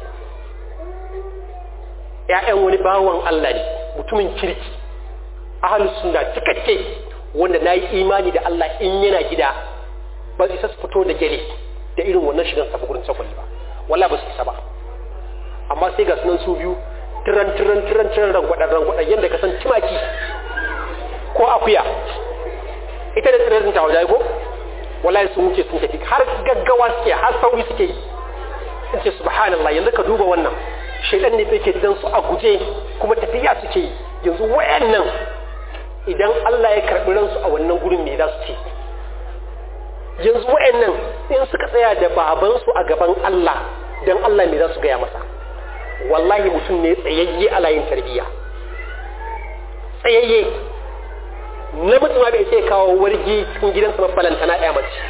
‘ya'yan wani bawan Allah ne mutumin kirki ahalus suna cikakke wanda na yi imani da Allah in yana gida ba su isa su fito da gele da irin wannan shigan sabu gurin sakwali ba walla ba su isa ba amma sai ga sunan su biyu tiran tiran tiran tiran rangwadan rangwadan yadda ka san tumaki ko akuya ita da tsirrin ta wajen ko wallahi sun wuce sun tafi har gaggawa suke har sauri suke yi in ce subhanallah yanzu ka duba wannan shaidan ne ke dan su a guje kuma tafiya suke yi yanzu wayannan idan Allah ya karbi ransu a wannan gurin me za su ce yanzu wayannan in suka tsaya da babansu a gaban Allah dan Allah me za su gaya masa wallahi mutum ne tsayayye a layin tarbiyya tsayayye namiji ma bai sai kawo wargi cikin gidansa mabalanta na ɗaya mace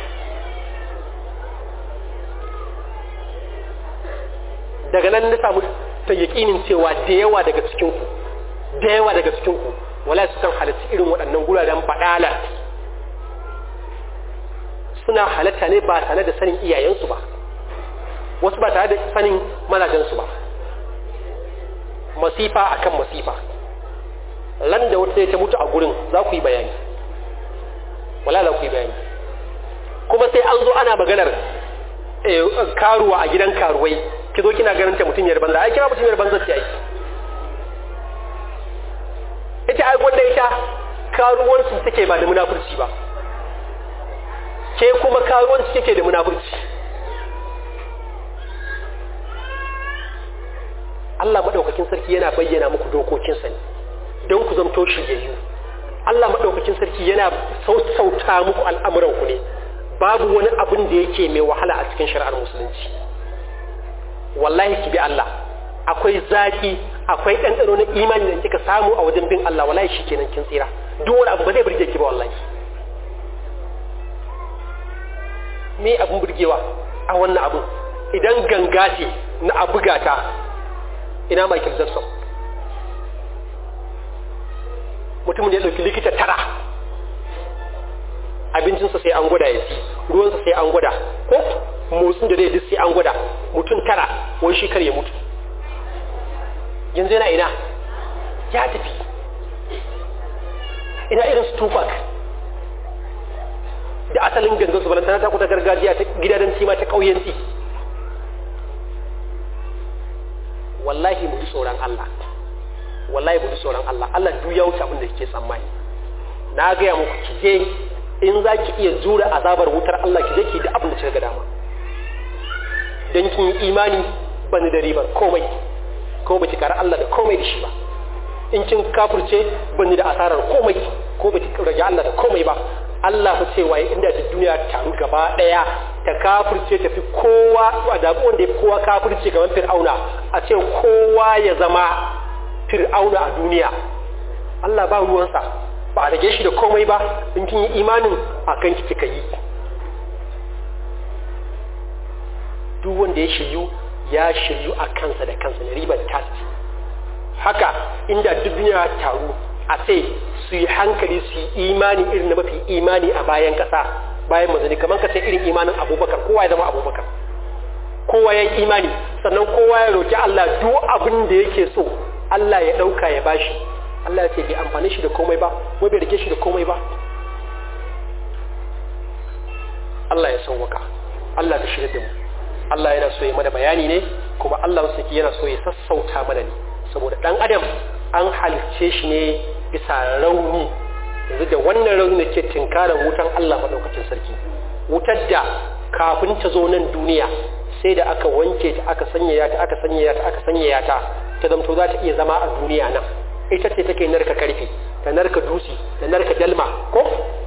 daga nan na samu ta yaƙinin cewa da yawa daga cikinku da yawa daga cikinku wala su kan halatta irin waɗannan guraren baɗala suna halatta ne ba tare da sanin iyayensu ba wasu ba tare da sanin mazajensu ba masifa akan masifa lan da wata ta mutu a gurin za ku yi bayani wala za ku yi bayani kuma sai an zo ana maganar karuwa a gidan karuwai ki zo kina ganin ta mutum yar banza ai kira mutum yar banza ce ai ita ai gwanda ita karuwanci take ba da munafurci ba ke kuma karuwanci take da munafurci Allah madaukakin sarki yana bayyana muku dokokinsa ne don ku zamto shiryayyu Allah maɗaukakin sarki yana sautauta muku al'amuranku ne babu wani abin da yake mai wahala a cikin shari'ar musulunci wallahi ki bi Allah akwai zaki akwai ɗanɗano na imani da kika samu a wajen bin Allah wallahi shi kenan kin tsira duk wani abu ba zai burge ki ba wallahi me abin burgewa a wannan abin idan ganga ce na abuga ta ina Michael Jackson mutumin da ya ɗauki likita tara abincinsa sai an gwada ya ci ruwansa sai an gwada ko motsin da zai duk sai an gwada mutum tara wani shi kar ya mutu yanzu yana ina ya tafi ina irin su tupac da asalin gangan su balantana ta kuta gargajiya ta gidajen cima ta ƙauyenci wallahi mu ji tsoron Allah wallahi mu ji tsoron Allah Allah duk ya wuce abin da kike tsammani na gaya muku ki je in za ki iya jura azabar wutar Allah ki je ki da abin da kika ga dama dan kin yi imani bani da ribar komai ko baki kara Allah da komai da shi ba in kin kafirce bani da asarar komai ko baki rage Allah da komai ba Allah fa cewa inda da duniya taru gaba daya ta kafirce tafi kowa a zabi wanda ya kowa kafirce gaban fir'auna a ce kowa ya zama fir'auna a duniya Allah ba ruwansa ba a rage shi da komai ba in kin yi imanin a kan ki kika yi duk wanda ya shiryu ya shiryu a kansa da kansa na ribar tasti haka inda duk duniya taru a sai su yi hankali su yi imani irin na mafi imani a bayan kasa bayan mazani kamar ka sai irin imanin abubakar kowa ya zama abubakar kowa ya yi imani sannan kowa ya roki Allah duk abin da yake so Allah ya ɗauka ya bashi Allah ya ce bai amfani shi da komai ba ko bai rike shi da komai ba Allah ya sauwaka Allah ka shirya da mu Allah yana so ya mana bayani ne kuma Allah wasu yana so ya sassauta mana ne saboda ɗan adam an halicce shi ne bisa rauni yanzu da wannan rauni da ke tinkarar wutan Allah maɗaukacin sarki wutar da kafin ta zo nan duniya sai da aka wanke ta aka sanyaya ta aka sanyaya ta aka sanyaya ta ta zamto za ta iya zama a duniya nan ita ce take narka karfe ta narka dusi ta narka dalma ko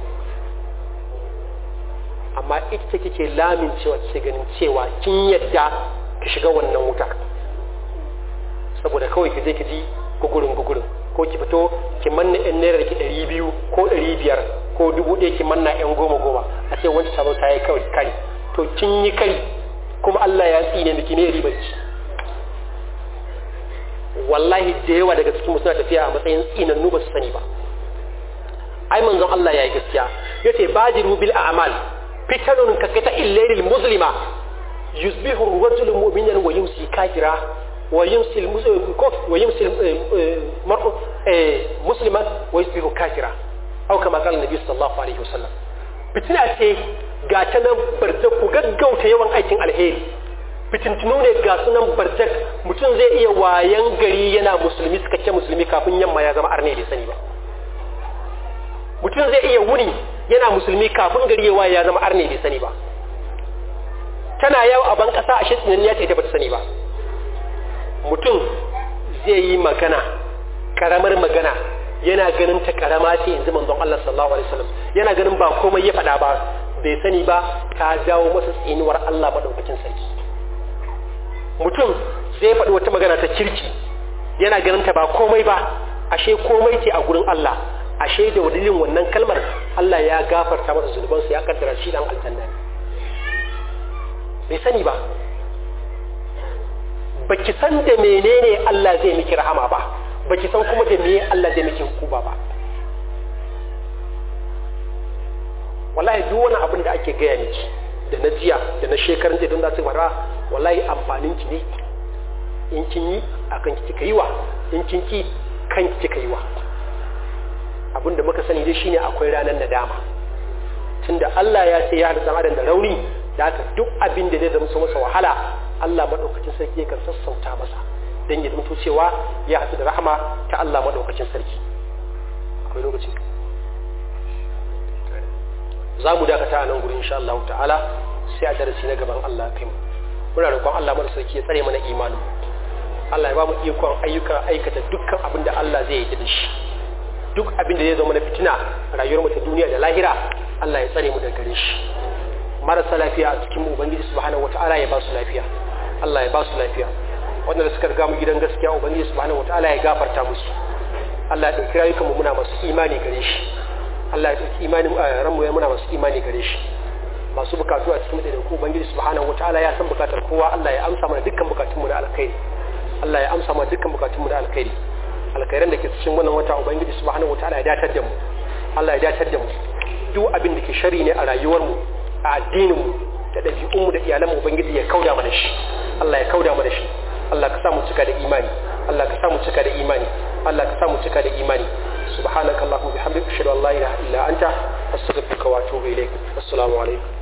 amma ita ce kike lamin cewa ce ganin cewa kin yadda ki shiga wannan wuta saboda kawai ki je ki ji gugurin gugurin ko ki fito ki manna yan naira ki ɗari biyu ko ɗari biyar ko dubu ɗaya ki manna yan goma goma a ce wancan ta ta yi kawai kari to kin yi kari kuma Allah ya tsine miki ne ribar ki wallahi da yawa daga cikin suna tafiya a matsayin tsinannu ba su sani ba ai manzon Allah ya yi gaskiya yace bajiru bil a'mal fitanun ka kita illailil muslima yusbihu ar-rajulu mu'minan wa yumsi kafira wa yumsi wa yumsi mar'u musliman wa yusbihu kafira au kama qala nabi sallallahu alaihi wasallam fitina ce ga ta nan barjak ku gaggauta yawan aikin alheri fitintunu ne ga sunan barjak mutum zai iya wayan gari yana musulmi suka ce musulmi kafin yamma ya zama arne bai sani ba mutum zai iya wuni yana musulmi kafin gari ya waye ya zama arne bai sani ba tana yawo a ban kasa a shi ya ce ta bata sani ba mutum zai yi magana karamar magana yana ganin ta karama ce yanzu manzon Allah sallallahu alaihi wasallam yana ganin ba komai ya faɗa ba bai sani ba ta jawo masa tsinuwar Allah madaukakin sarki mutum zai faɗi wata magana ta kirki yana ganin ta ba komai ba ashe komai ce a gurin Allah ashe da dalilin wannan kalmar Allah ya gafarta masa zunubansa ya kaddara shi dan aljanna ne bai sani ba baki san da menene Allah zai miki rahama ba baki san kuma da meye Allah zai miki hukuma ba wallahi duk wani abin da ake gaya miki da na jiya da na shekarun jiya don za su fara wallahi amfanin ki ne in kin yi akan ki kika yi wa in kin ki kan ki kika yi wa abin da muka sani dai shine akwai ranar nadama tunda Allah ya ce ya haɗa adam da rauni da haka duk abin da zai zama su masa wahala Allah maɗaukacin sarki yakan sassauta masa don ya zamto cewa ya haɗu da rahama ta Allah maɗaukacin sarki akwai lokaci za mu dakata a nan gurin insha Allah ta'ala sai a darasi na gaban Allah kai mu muna roƙon Allah mara sarki ya tsare mana imanin Allah ya ba mu ikon ayyuka aikata dukkan abin da Allah zai yi da shi duk abin da zai zama na fitina a rayuwar mu ta duniya da lahira Allah ya tsare mu daga gare shi marasa lafiya a cikin mu ubangiji subhanahu wata'ala ya ba su lafiya Allah ya ba su lafiya wanda suka riga mu gidan gaskiya ubangiji subhanahu wata'ala ya gafarta musu Allah ya dauki rayukan mu muna masu imani gare shi Allah ya dauki imanin ranmu ya muna masu imani gare shi masu bukatu a cikin da ku ubangiji subhanahu wata'ala ya san bukatar kowa Allah ya amsa mana dukkan bukatun mu na alkhairi Allah ya amsa mana dukkan bukatun mu na alkhairi alkhairan da ke cikin wannan wata ubangiji subhanahu wata'ala ya datar da mu Allah ya datar da mu duk abin da ke shari ne a rayuwar mu a addinin mu da ɗabi'unmu da iyalanmu ubangiji ya kauda mana shi Allah ya kauda mana shi Allah ka sa mu cika da imani Allah ka sa mu cika da imani Allah ka sa mu cika da imani subhanakallahumma bihamdika ashhadu an la ilaha illa anta astaghfiruka wa atubu ilaik assalamu alaikum